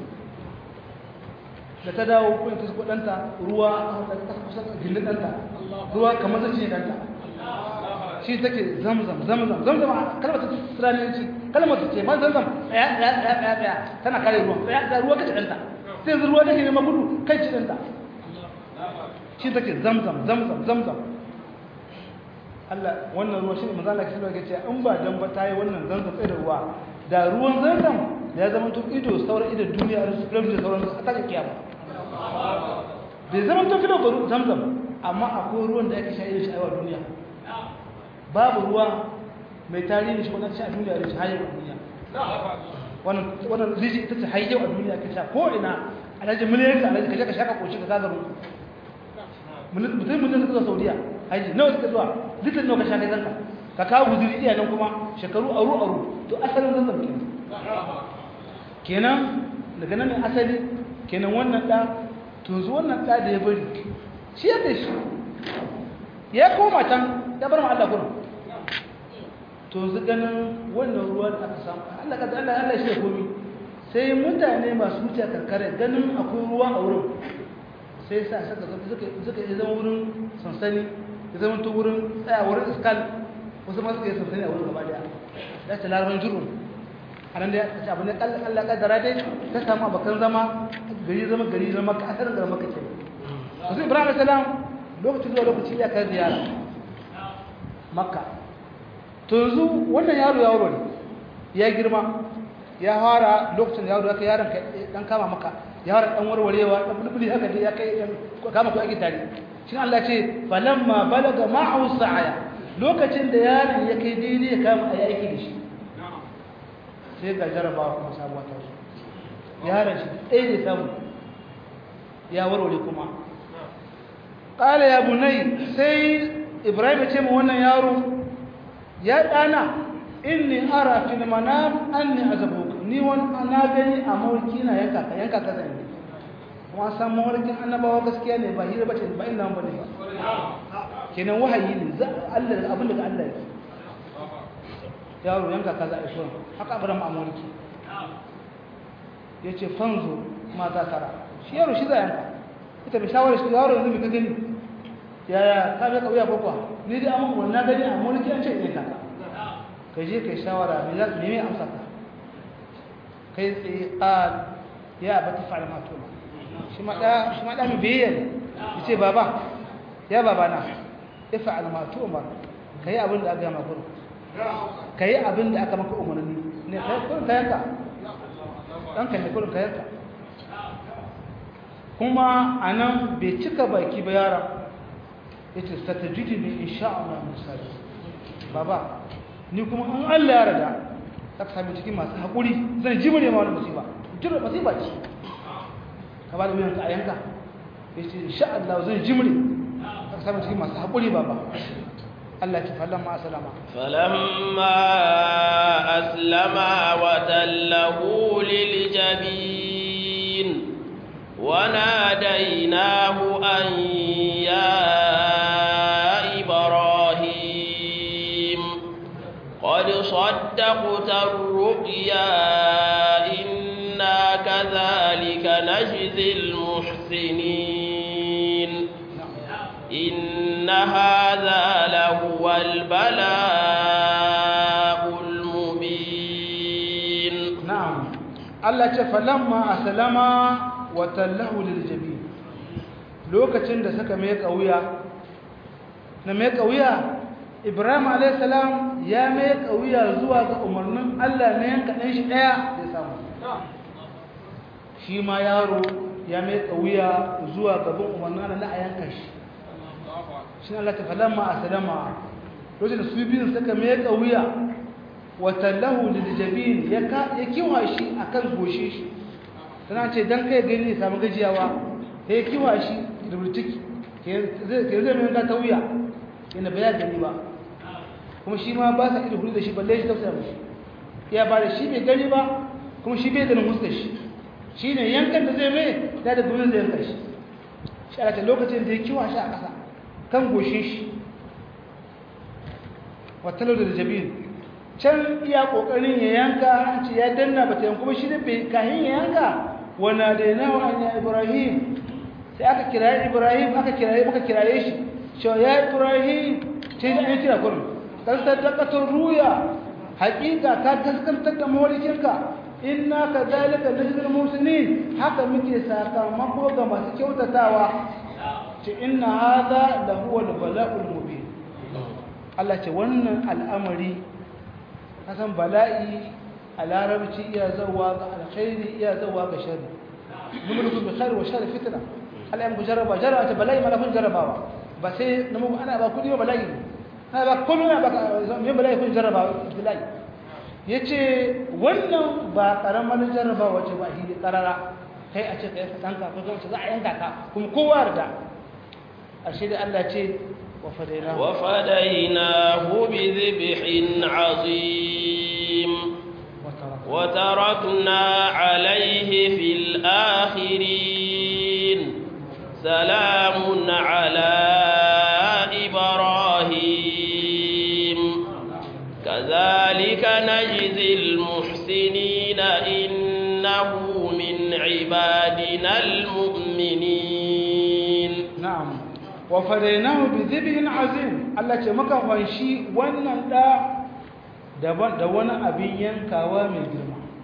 da ta dawo kuma ta suko ɗanta ruwa a kusa gindin ɗanta ruwa kamar zai ne ɗanta shi take zamzam zamzam zamzam kalmar ta tsiranci kalmar ta ce ma zamzam ɗaya ɗaya ɗaya ɗaya ɗaya tana kare ruwan ɗaya ɗaya ruwa kace ɗanta sai yanzu ruwa take neman gudu kai ci ɗanta shi take zamzam zamzam zamzam Allah wannan ruwa shi ne manzo Allah ke cewa ce in ba dan ba ta yi wannan zamzam tsaye da ruwa da ruwan zamzam da ya zama to ido sauran ido duniya da su da sauran su ta kiyama bai zama to fido ba zamzam amma akwai ruwan da yake sha irin shi a duniya babu ruwa mai tarihi shi wannan shi a duniya da shi hayyau a duniya wannan wannan riji ita ce hayyau a duniya ka sha ko ina alhaji miliyan ka alhaji ka je ka shaka koshi ka zaga mu mutum mutum suka zo saudiya haji nawa suka zuwa litin nawa ka sha kai zanka ka kawo guzuri iya nan kuma shekaru aru aru to asalin zanzan kenan kenan daga nan ne asali kenan wannan da to yanzu wannan da da ya bari shi yadda shi ya koma can ya bar mu Allah kurum to yanzu ganin wannan ruwa da aka samu Allah ka Allah Allah shi ya komi sai mutane masu wuce karkare ganin akwai ruwa a wurin sai sa saka suka suka yi zama wurin sansani ya zama to wurin tsaya wurin iskal wasu ma suka yi sansani a wurin gaba daya ya ce larabar jirun anan da ta abin da Allah kaddara dai ta samu abakan zama gari zama gari zama ka asarin garin maka ke wasu ibrahim salam lokacin zuwa lokaci ya kai ziyara makka to yanzu wannan yaro yaro ne ya girma ya fara lokacin da yaro ya kai yaron dan kama maka ya fara dan warwarewa dan bulbuli haka dai ya kai kama ko ake tare shi Allah ce falamma balaga ma'u sa'aya lokacin da yaron ya kai daidai ya kama ayi aiki da shi sai ga jarabawa kuma sabuwa ta zo yaron shi ɗaya ne samu ya warware kuma ƙala ya bunai sai ibrahim ya ce ma wannan yaro ya ɗana inni ara fil manam anni azabuka ni wani na gani a mawarki na yanka ka yanka ka zai kuma san mawarkin annabawa gaskiya ne ba hira bace ba ina ba ne ba kenan wahayi ne za Allah abin da Allah yake yaro yanka ka zai shi haka abraham a mawarki yace fanzo ma za tara shi yaro shi zai yanka ita bai shawara shi yaro yanzu mai ka gani yaya ka bai kauya ko kuwa ni dai amma wannan gani a mawarki an ce ne ka ka je kai shawara me za ka nemi amsa ka kai tsaye qal ya ba ta fa'ala ma tuma shi ma da shi ma da mu biye yace baba ya baba na ifa'al ma tuma kai abin da aka yi maka kai abin da aka maka umarni ne kai kullun kayanka dan kai ne kullun kayanka kuma anan bai cika baki ba yaron yace satajidni insha Allah musali baba ni kuma in Allah ya rada aka sami cikin masu haƙuri zan ji mu ne ma wani musiba jira musiba ce ka ba da wuyan ka a yanka ya ce insha Allah zan ji mu ne aka sami cikin masu haƙuri baba Allah ce fallan ma asalama فلما أسلما وتله للجبين وناديناه أن يا إبراهيم قد صدقت الرؤيا إنا كذلك نجزي المحسنين إن هذا لهو البلاء المبين نعم الله ce falamma aslama wa tallahu lil jabin lokacin da suka mai kauya na mai kauya Ibrahim alayhis salam ya mai kauya zuwa ga umarnin Allah ne yanka dan shi daya ya samu shi ma yaro ya mai kauya zuwa gaban umarnin Allah na a yanka shi shi Allah ta falamma aslama lokacin da su biyun suka mai kauya watallahu liljabin ya ya kiwa shi akan goshe shi tana ce dan kai gani ya samu gajiyawa ya kiwa shi rubutiki ke zai mai ga tauya yana baya gani ba kuma shi ma ba sa ido da shi balle shi tafsira mishi ya ba da shi bai gani ba kuma shi bai ganin huskar shi shi ne yankan da zai mai ta da gurin zai yanka shi shi a lokacin da ya kiwa shi a ƙasa kan goshe shi watallahu liljabin can iya kokarin ya yanka an ce ya danna bata yanku ba shi da bai kahin ya yanka wana da yana wa anya ibrahim sai aka kiraye ibrahim aka kiraye muka kiraye shi cewa ya ibrahim sai da an kira kurin kan sadaqatul ruya haƙiƙa ka gaskantar da mawalikinka inna kadhalika najzil muslimin haka muke sakamako ga masu kyautatawa ce inna hadha lahu al-bala'ul mubin Allah ce wannan al'amari kasan bala'i a larabci iya zauwa ga alkhairi iya zauwa ga shari numulukum bi khair wa shar fitna Allah ya muku jarraba jarraba ta bala'i ma kun jarrabawa ba sai na muku ana ba kudi ba bala'i ana ba kullu na ba me bala'i kun jarraba bala'i yace wannan ba karamar jarrabawa ce ba hili karara kai a ce kai danka ko kuma za a yanka ka kuma kowa da ashe da Allah ce وفديناه وفديناه بذبح عظيم وتركنا عليه في الآخرين سلام على إبراهيم كذلك نجزي المحسنين إنه من عبادنا المؤمنين نعم wa fadainahu bi dhibhin azim Allah ce maka fanshi wannan da daban da wani abin yankawa mai girma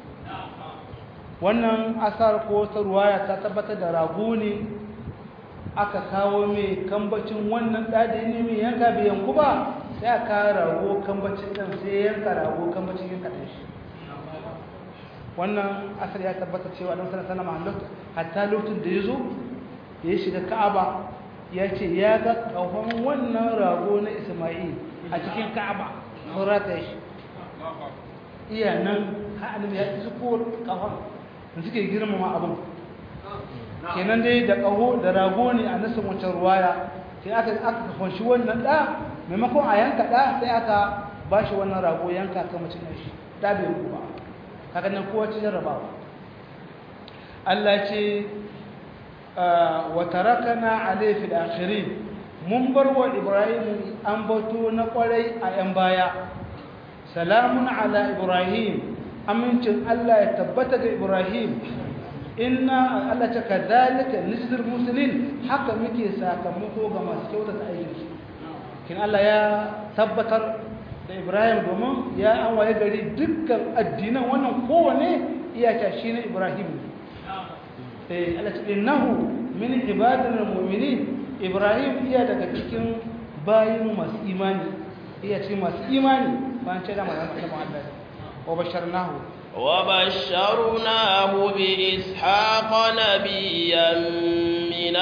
wannan asar ko ta ruwaya ta tabbatar da rago ne aka kawo mai kambacin wannan ɗadi ne mai yanka bai yanku ba sai a kawo rago kambacin ɗan sai yanka rago kambacin yanka ɗan shi wannan asar ya tabbatar cewa ɗan sana sana mahallot hatta lokacin da ya zo ya shiga ka'aba ya ce ya ga ƙahon wannan rago na isma'il a cikin ka'aba sun rata shi iya nan ha'anin ya ci ko ƙahon da suke girmama abin kenan dai da ƙaho da rago ne a nasin wancan ruwaya sai aka aka kwanci wannan ɗa maimakon a yanka ɗa sai aka ba shi wannan rago yanka kan mutum shi ɗa bai ruku ba kaga nan kowa ci jarrabawa Allah ce wa tarakana alayhi fil akhirin mun bar wa Ibrahim an bato na kwarai a yan baya salamun ala Ibrahim amincin Allah ya tabbata ga Ibrahim inna Allah ta kadhalika nizir muslimin haka muke sakamako ga masu kyautata aiki kin Allah ya tabbatar da Ibrahim domin ya an waye gari dukkan addinan wannan kowane iyaka shine Ibrahim eh Allah ta innahu min ibadina mu'minin Ibrahim iya daga cikin bayin masu imani iya cikin masu imani bayan ce da magana da Allah wa basharnahu وبشرناه بإسحاق نبيا من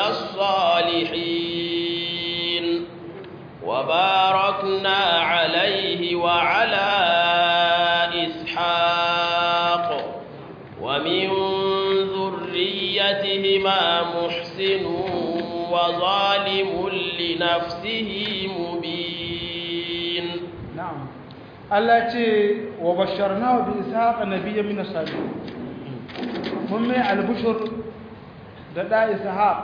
الصالحين وباركنا عليه وعلى إسحاق ومن ذريتهما محسن وظالم لنفسه مبين نعم Allah ce wa basharnahu bi ishaqa nabiyyan min as-salihin mun mai albushur da da ishaq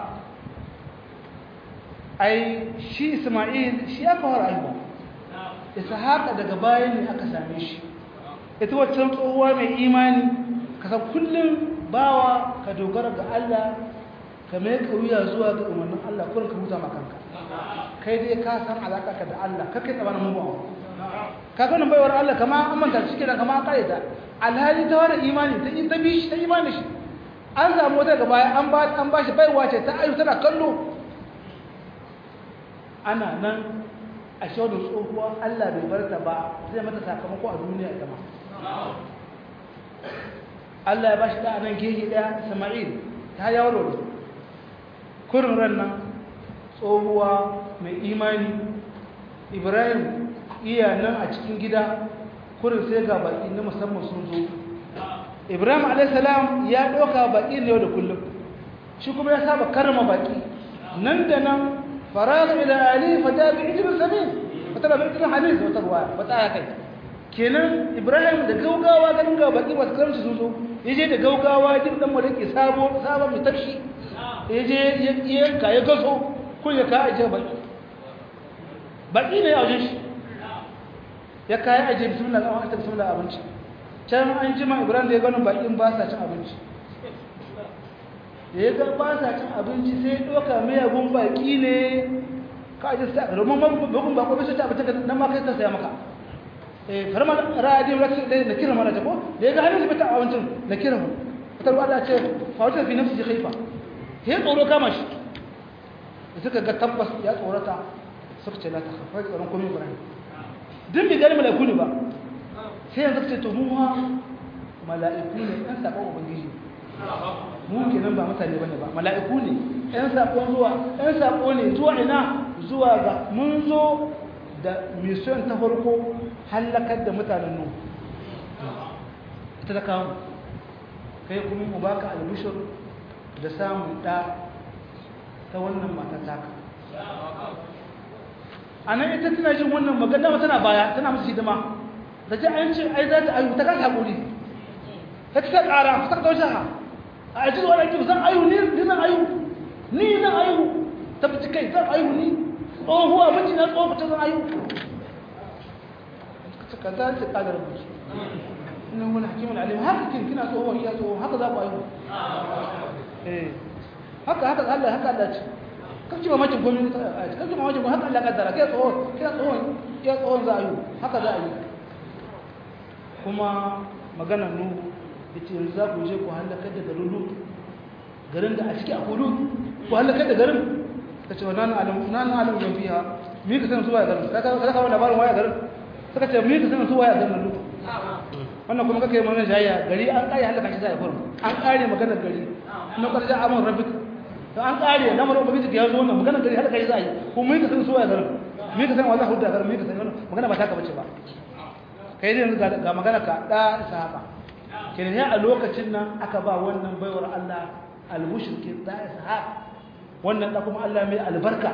ai shi isma'il shi aka fara aiwa ishaq daga baya ne aka same shi ita waccan tsohuwa mai imani ka san kullum bawa ka dogara ga Allah ka mai kauya zuwa ga umarnin Allah kullum ka huta makanka kai dai ka san alaka ka da Allah kake tsabanin mubawa kaga nan baiwar Allah kama an manta shi kenan kama kare ta alhali ta wani imani ta yi ta bi shi ta imani shi an samu wata gaba an ba an ba shi baiwa ce ta ayu tana kallo ana nan a shaudu tsohuwa Allah bai bar ta ba zai mata sakamako a duniya ita ma Allah ya ba shi da nan gehe daya Isma'il ta yawo ne kurin ran nan tsohuwa mai imani Ibrahim iya nan a cikin gida kurin sai ga baki na musamman sun zo ibrahim alaihissalam ya ɗauka baki ne yau da kullum shi kuma ya saba karama baki nan da nan faraga ila ali fata bi ijibin samin fata bi ijibin hadis wata ruwa wata aya kai kenan ibrahim da gaugawa ganin ga baki masu karamci sun zo ya je da gaugawa jin dan malaki sabo sabon mai tafshi ya je ya yanka ya gaso kun ya ka ajiye baki baki ne a wajen shi ya kayi aje bismillah an aka bismillah abinci can an jima ibrahim da ya gano bakin ba sa cin abinci da ya ga ba sa cin abinci sai doka miyagun baki ne ka aje sa domin babban bako bai ta abinci nan ma kai ta saya maka eh farma ra'adi rasul da na kira mana ta ko da ya ga hannun bata abincin na kira mu ta ruwa da ce fa wata fi nafsi khaifa sai tsoro kama shi da suka ga tabbas ya tsorata suka ce la ta khafa tsoron komai ibrahim duk bai gani mala'iku ne ba sai yanzu ce to mu ma mala'iku ne ɗan saƙon ubangiji mu kenan ba mutane bane ba mala'iku ne ɗan saƙon zuwa ɗan saƙo ne zuwa ina zuwa ga mun zo da mission ta farko hallakar da mutanen nu ita ta kawo kai kuma mu baka albishir da samun ɗa ta wannan mata taka a nan ita tana jin wannan magana tana baya tana musu hidima da ji an ce ai za ta ayu ta kasa haƙuri ta ta ƙara ta ta kaushe ha a aji zuwa ɗaki zan ayu ni ni zan ayu ni zan ayu ta fi kai zan ayu ni tsohuwa miji na tsohu ta zan ayu ka za ta ƙadar rubuci ina wani hakimin alim haka kin kina tsohuwa iya tsohuwa haka za ku ayu haka haka Allah haka Allah ce kake mamakin gwamnati ta aji kake mamakin gwamnati haka Allah kaddara kai tsohon kai tsohon kai tsohon za a yi haka za a yi kuma maganar nu yace yanzu za ku je ku halaka da garin lut garin da a ciki a kudu ku halaka da garin kace wa nan alam nan alam yan fiha mi ka san su waya garin ka ka ka labarin waya garin suka ce mi ka san su waya garin lut wannan kuma kake mana jayya gari an kare halaka shi zai kurum an kare magana gari na karja amon rabbik to an kare lamarin ubangiji ya zo wannan magana gari halaka shi zai ko mi ka san su waya garin mi ka san wa za ku da garin mi ka san wannan magana ba ta ka bace ba kai ne ga magana ka da sahaba kenan ya a lokacin nan aka ba wannan baiwar Allah al-mushrikin da ishaq wannan da kuma Allah mai albarka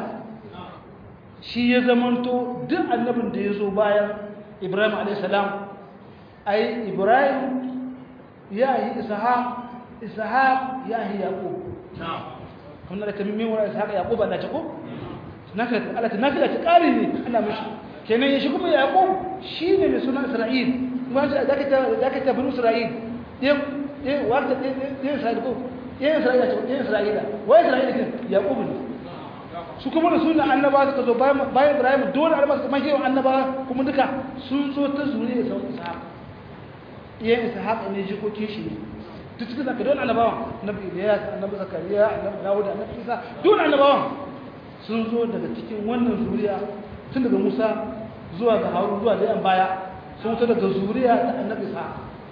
shi ya zamanto duk annabin da ya zo bayan Ibrahim alayhi salam ai Ibrahim ya yi ishaq ishaq ya yi yaqub na'am kuma da kamin wa ishaq yaqub Allah ta ko naka Allah ta naka ta kare ne Allah mishi kenan shi kuma yaqub shine mai suna Isra'il kuma da kake da kake bin Isra'il ɗin ɗin wata ɗin isra'ila ko ɗin isra'ila ce ɗin isra'ila wai isra'ila ke yaƙubu ne su kuma da suna annaba suka zo bayan ibrahim dole annaba suka mashi yawan annaba kuma duka sun zo ta zuri da sauran ishaq ɗiyan ishaq ne jikokin shi ne duk cikin zaka dole annabawan annabi iliyas annabi zakariya annabi dawud annabi isa dole annabawan sun zo daga cikin wannan zuriya tun daga musa zuwa ga harun zuwa da yan baya sun fito daga zuriya ta annabi ishaq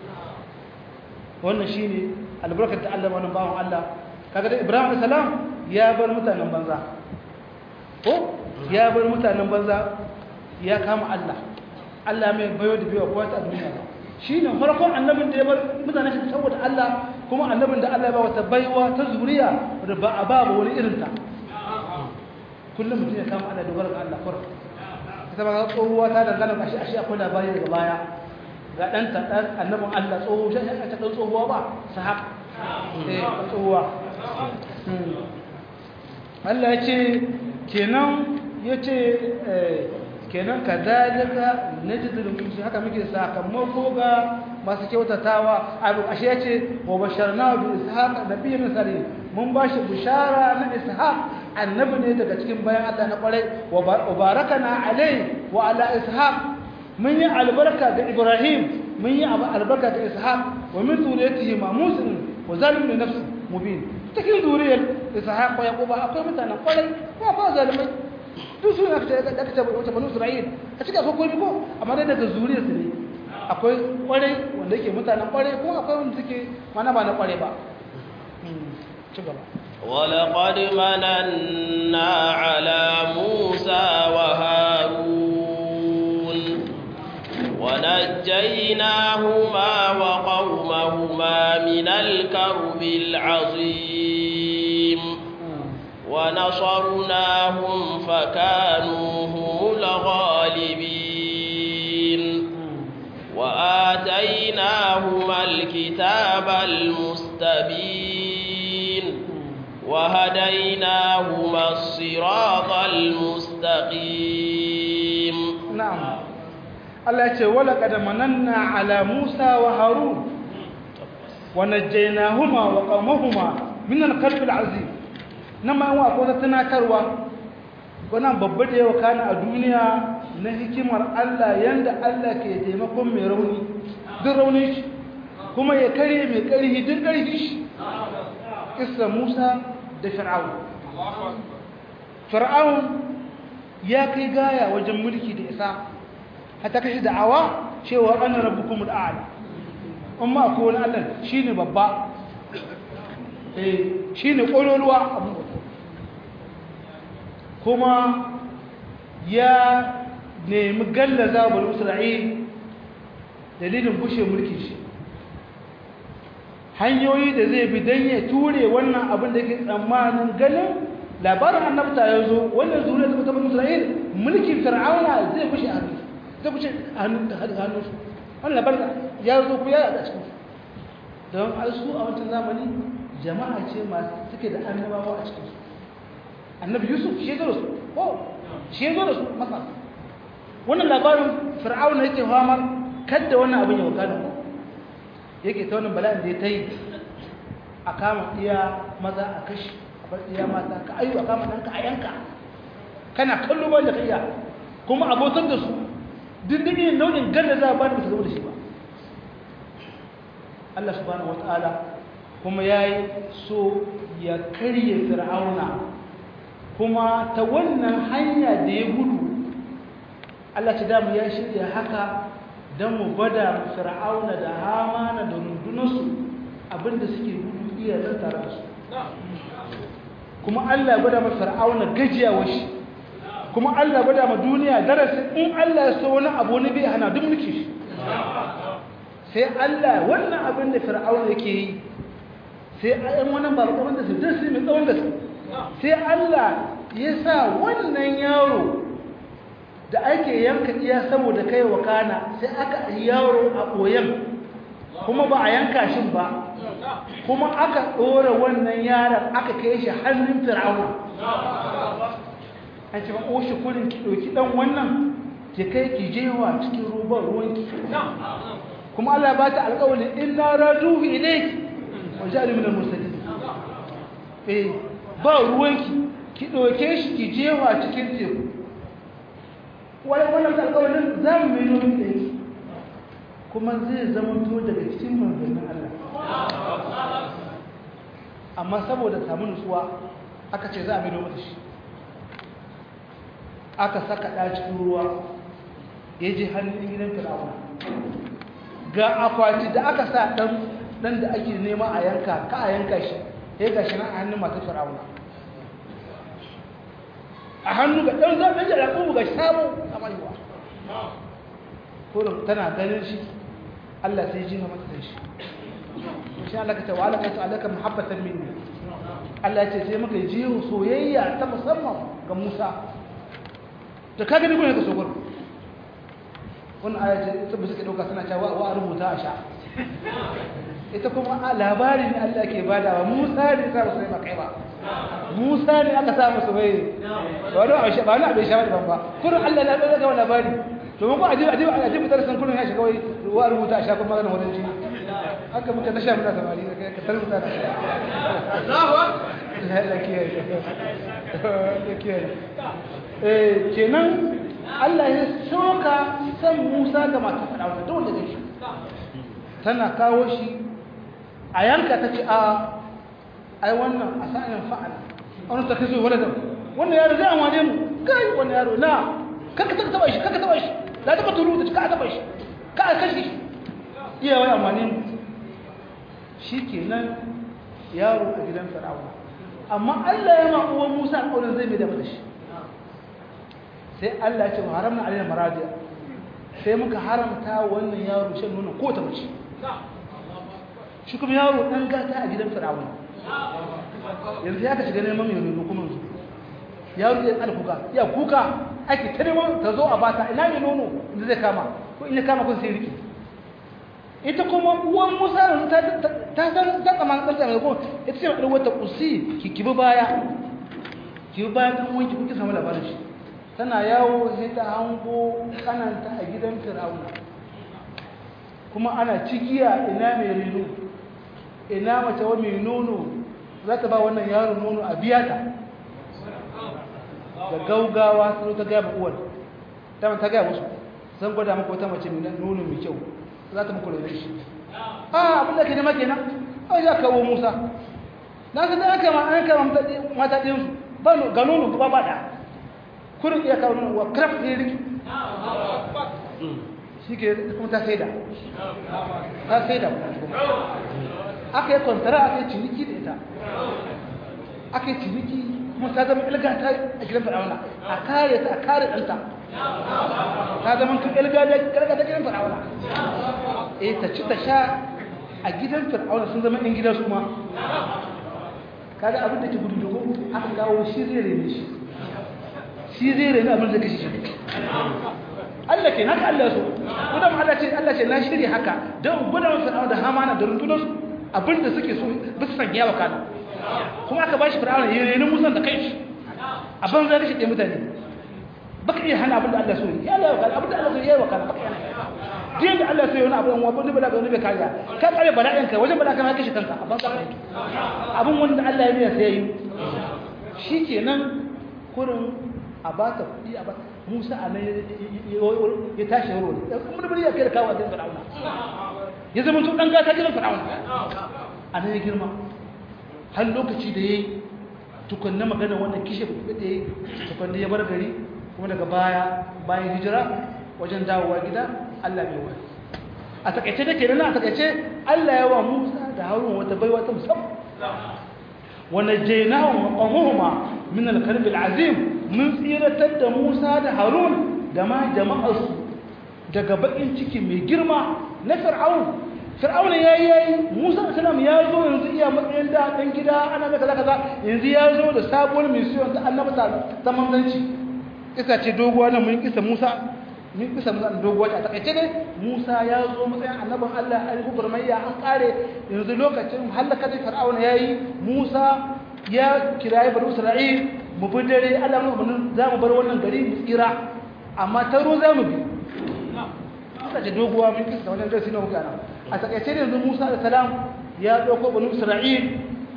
wannan shi ne albarkar da Allah wani bawan Allah kaga da Ibrahim a.s. ya bar mutanen banza ko ya bar mutanen banza ya kama Allah Allah mai bayo da biyo kowa ta duniya shi ne farkon annabin da ya bar mutanen shi saboda Allah kuma annabin da Allah ya ba wata baiwa ta zuriya da ba a ba wani irin ta kullum mutum ya kama Allah dogara ga Allah farko ita ba tsohuwa ta dangana kashi ashe akwai labari daga baya ga ɗanta ɗan annabin Allah tsoho shi ya ta ɗan tsohuwa ba sahab eh ɗan tsohuwa Allah ya ce kenan ya ce kenan ka dalika na jizilin musu haka muke sakamako ga masu kyautatawa abu ashe ya ce wa bashar na bi ishaq da biyu misali mun ba shi bishara na ishaq annabi ne daga cikin bayan Allah na kwarai wa barakana alai wa ala ishaq mun yi albarka ga Ibrahim mun yi albarka ga Ishaq wa min zuriyatihi ma Musin wa zalim li nafsi mubin cikin zuriyar Ishaq wa Yaqub akwai mutanen kwarai ko akwai zalimai duk su aka ce da aka ce wata banu Isra'il a cikin akwai komai ko amma dai daga zuriyar su ne akwai kwarai wanda yake mutanen kwarai ko akwai wanda suke mana ba na kwarai ba ci gaba ولقد مننا على موسى وهارون ونجيناهما وقومهما من الكرب العظيم ونصرناهم فكانوا هم الغالبين وآتيناهما الكتاب المستبين وهديناهما الصراط المستقيم نعم الله يقول ولقد مننا على موسى وهارون ونجيناهما وقومهما من القلب العظيم نما هو أقول تناكروا wannan babba da yawa kana a duniya na hikimar Allah yanda Allah ke taimakon mai rauni duk raunin shi kuma ya kare mai ƙarfi duk ƙarfi shi kissa Musa da Fir'aun Fir'aun ya kai gaya wajen mulki da isa hata kashi da'awa cewa ana rabbukumul a'la amma akwai wani Allah shine babba eh shine kololuwa abun kuma ya nemi gallaza bani Isra'il dalilin bushe mulkin shi hanyoyi da zai bi don ya ture wannan abin da ke tsammanin ganin labarin annabta ya zo wannan zuriya ta mutum isra'il mulkin fir'auna zai bushe a hannu zai bushe a hannun da hannun su wannan labarin ya zo ku ya a cikin su don alsu a wancan zamani jama'a ce masu suke da annabawa a cikin su annabi yusuf shi zo da su ko shi zo da su masa wannan labarin fir'auna yake famar kadda wannan abin ya wakana ko yake ta wannan bala'in da ya ta yi a kama iya maza a kashi a bar iya mata ka ayu a kama ɗanka a yanka kana kallo ba da kaiya kuma abotar da su dindindin nau'in ganda za a ba da ba su zama da shi ba Allah subhanahu wataala kuma yayi so ya karye fir'auna kuma ta wannan hanya da ya gudu Allah ta damu ya shirya haka don mu gwada fir'auna da hamana da rundunarsu abinda suke gudu iya tattara su kuma Allah gwada ma fir'auna gajiyawa shi kuma Allah gwada ma duniya darasin in Allah ya so wani abu ne bai hana duk mulki shi sai Allah wannan abin da fir'auna yake yi sai ayan wannan ba abin da su sai mai tsawon gaske sai Allah ya sa wannan yaro da ake yanka iya saboda kai wa kana sai aka yaro a koyan kuma ba a yanka shi ba kuma aka ɗora wannan yaron aka kai shi hannun fir'auna an ce ba o shi kurin ki ɗauki ɗan wannan ki kai ki jewa cikin ruban ruwanki kuma Allah ba ta alƙawarin inna raduhu ilayki wa ja'alu min al-mursalin eh ba ruwanki ki ɗauke shi ki jewa cikin teku wani wannan alƙawarin za mu mai nomin da yake kuma zai zama to daga cikin manzannin Allah amma saboda samu nutsuwa aka ce za a mai nomin da shi aka saka ɗa cikin ruwa ya je hannun gidan fir'auna ga akwati da aka sa ɗan da ake nema a yanka ka a yanka shi ya gashi na a hannun masu fir'auna a hannu ga ɗan zaɓen da raƙubu ga samu a maiwa kurin tana ganin shi Allah sai ji mata da shi shi Allah ka tawa alaka ta alaka muhabbatan minni Allah ce sai muka ji soyayya ta musamman ga Musa da ka gani gurin ka so gurin wannan aya ce ita ba suka dauka suna cewa wa rubuta a sha ita kuma labari ne Allah ke badawa Musa ne sa musu kai ba Musa ne aka sa musu bai ba wani abin ba wani abin shawar ban ba kurin Allah na ɗaga wani labari to mun ko ajibi ajibi ajibi darasin kurin ya shiga wai wa rubuta a shafin maganar wajen jini haka muka tasha muna samari da kai ka tarbuta da Allahu Allah kiyaye Allah kiyaye eh kenan Allah ya soka san Musa ga mata fadawa da wanda take tana kawo shi a yanka ta ce a ai wannan a sa'in fa'ala wani ta kaso wala da wannan yaro zai amwane mu kai wannan yaro na kaka ta taba shi kaka taba shi la ta tulu ta ka taba shi ka a kashi iya wai amwane mu shikenan yaro a gidan fir'auna amma Allah ya ma uwan Musa alƙawarin zai mai da mata shi sai Allah ya ce haramna alaina maradiya sai muka haramta wannan yaro shan nono ko ta mace shi kuma yaro dan gata a gidan fir'auna yanzu ya ka shiga neman mai nono kuma yanzu yaro ya tsala kuka ya kuka ake ta neman ta zo a bata ina mai nono inda zai kama ko in ya kama kun sai riki ita kuma uwan musa ta ta san ta kama dan tsara ko ita ce da wata kusi ki kibi baya kibi baya dan wanki kuke samu labarin shi tana yawo sai ta hango kananta a gidan fir'auna kuma ana cikiya ina mai reno ina mace wa mai nono za ta ba wannan yaro nono a biya ta da gaugawa sun ta gaya uwar ta ta gaya musu zan gwada maka wata mace mai nono mai kyau za ta muku rene shi a abin da ke nema kenan a ya kawo musa na san da aka ma an kama mata ɗinsu ba ga nono ba ba da kurin iya kawo nono wa kraf ne riki shi ke kuma ta saida ta saida aka yi kwantara aka yi ciniki da ita aka yi ciniki kuma ta zama ilgata a gidan fir'auna a kare ta a kare ɗanta ta zama tun ilgata ta gidan fir'auna e ta ci ta sha a gidan fir'auna sun zama ɗin gidan su ma kaga abin da ke gudu dogo aka kawo shi zai rene shi shi zai rene abin da kashi shi Allah ke haka Allah so gudan Allah ce Allah ce na shirya haka don gudan fir'auna da hamana da rundunarsu abinda suke so bisa sanya wa kana kuma aka bashi fir'auna ya reni musan da kai shi a banza da shi ɗaya mutane baka iya hana abinda Allah so ya Allah ya wakala abinda Allah so ya yi wakala baka yana diyan da Allah so ya wani abu wani wani bala wani bai kariya ka kare bala'in ka wajen bala'in ka kashe kanka a banza ka abin wanda Allah ya biya sai ya yi shi kenan kurin a ba ta kuɗi a ba Musa a nan ya tashi wuri kuma da bari ya kai da kawo a cikin fir'auna ya zama to dan gata gidan fir'auna a nan ya girma har lokaci da yayi tukunna magana wannan kishe da yayi tukunna ya bar gari kuma daga baya bayan hijira wajen dawowa gida Allah bai wani a takaice da kenan a takaice Allah ya wa Musa da Harun wata baiwa ta musamman wa najaynahum wa qawmuhuma min al-karb al-azim mun tsiratar da Musa da Harun da ma jama'arsu daga bakin ciki mai girma na Fir'aun Fir'aun yayi yayi Musa sallam ya zo yanzu iya matsayin da dan gida ana ga kaza kaza yanzu ya zo da sabuwar mission ta annabta ta manzanci kisa ce doguwa nan mun kisa Musa mun kisa Musa doguwa ta takaice ne Musa ya zo matsayin annabin Allah an gurmayya an kare yanzu lokacin halaka da Fir'aun yayi Musa ya kirayi bani Isra'il mu bi dare Allah mu za mu bar wannan gari mu tsira amma ta ruwa za mu bi aka ce doguwa mun kisa wannan darasi na muka nan a takaice ne yanzu Musa da salam ya dauko bani Isra'il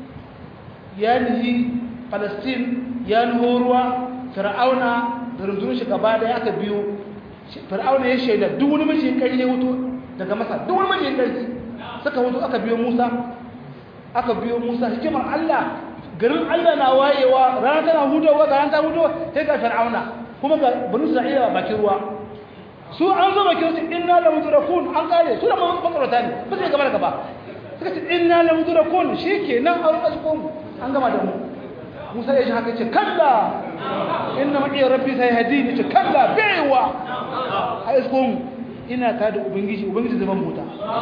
ya nihi Palestine ya nuho ruwa Fir'auna da rundunar shi gaba da aka biyo Fir'auna ya shaida duk wani mace kari ya wuto daga Masar duk wani mace kari suka wuto aka biyo Musa aka biyo Musa hikimar Allah garin Allah na wayewa rana tana hudowa ga rana ta hudowa sai ga Fir'auna kuma ga bani Isra'ila bakin ruwa su an zo bakin su inna la mudrakun an kare su da makarata ne ba sai gaba da gaba suka ce inna la mudrakun shikenan an kasko mu an gama da mu Musa ya ji haka ce kalla inna ma'i rabbi sai hadini ce kalla baiwa a isko mu ina ta da ubangiji ubangiji zaman mota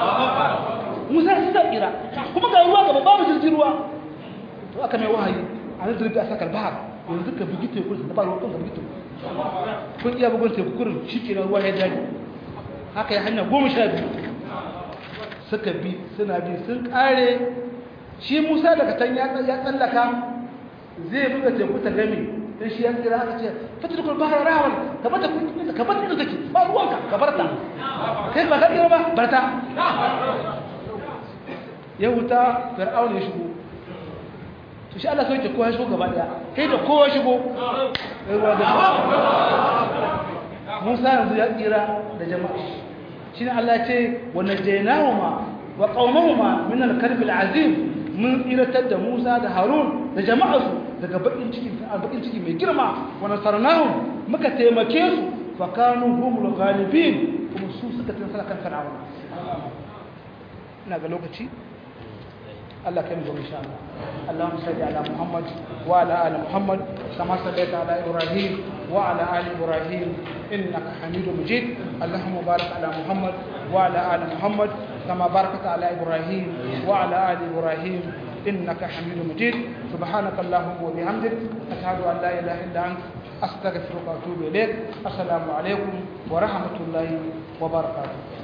Musa ya tsira kuma ga ruwa gaba babu jirgin ruwa to aka mai wahayi a nan zurbi a sakar bahar yanzu ka bugi teku da ba ruwan ka bugi teku kun iya bugun teku kurin shi ke ruwa ya jari haka ya hanya goma sha biyu suka bi suna bi sun kare shi musa daga can ya tsallaka zai buga teku ta gami don shi ya tsira aka ce fata da bahar rawan ka bata ka bata da take ba ruwanka ka barta kai ba ka tsira ba barta ya wuta fir'aun ya shigo to shi Allah sauke kowa shigo gaba daya kai da kowa shigo ruwa da Musa yanzu ya tsira da jama'a shine Allah ce wa najaynahuma wa qaumahuma min al-karb al-azim mun tsiratar da Musa da Harun da jama'arsu daga bakin ciki bakin ciki mai girma wa nasarnahum muka taimake su fa kanu humul ghalibin kuma su suka tsara kan fir'auna ina ga lokaci الله كم إن شاء الله اللهم صل على محمد وعلى آل محمد كما صليت على إبراهيم وعلى آل إبراهيم إنك حميد مجيد اللهم بارك على محمد وعلى آل محمد كما باركت على إبراهيم وعلى آل إبراهيم إنك حميد مجيد سبحانك اللهم وبحمدك أشهد أن لا إله إلا أنت أستغفرك وأتوب إليك السلام عليكم ورحمة الله وبركاته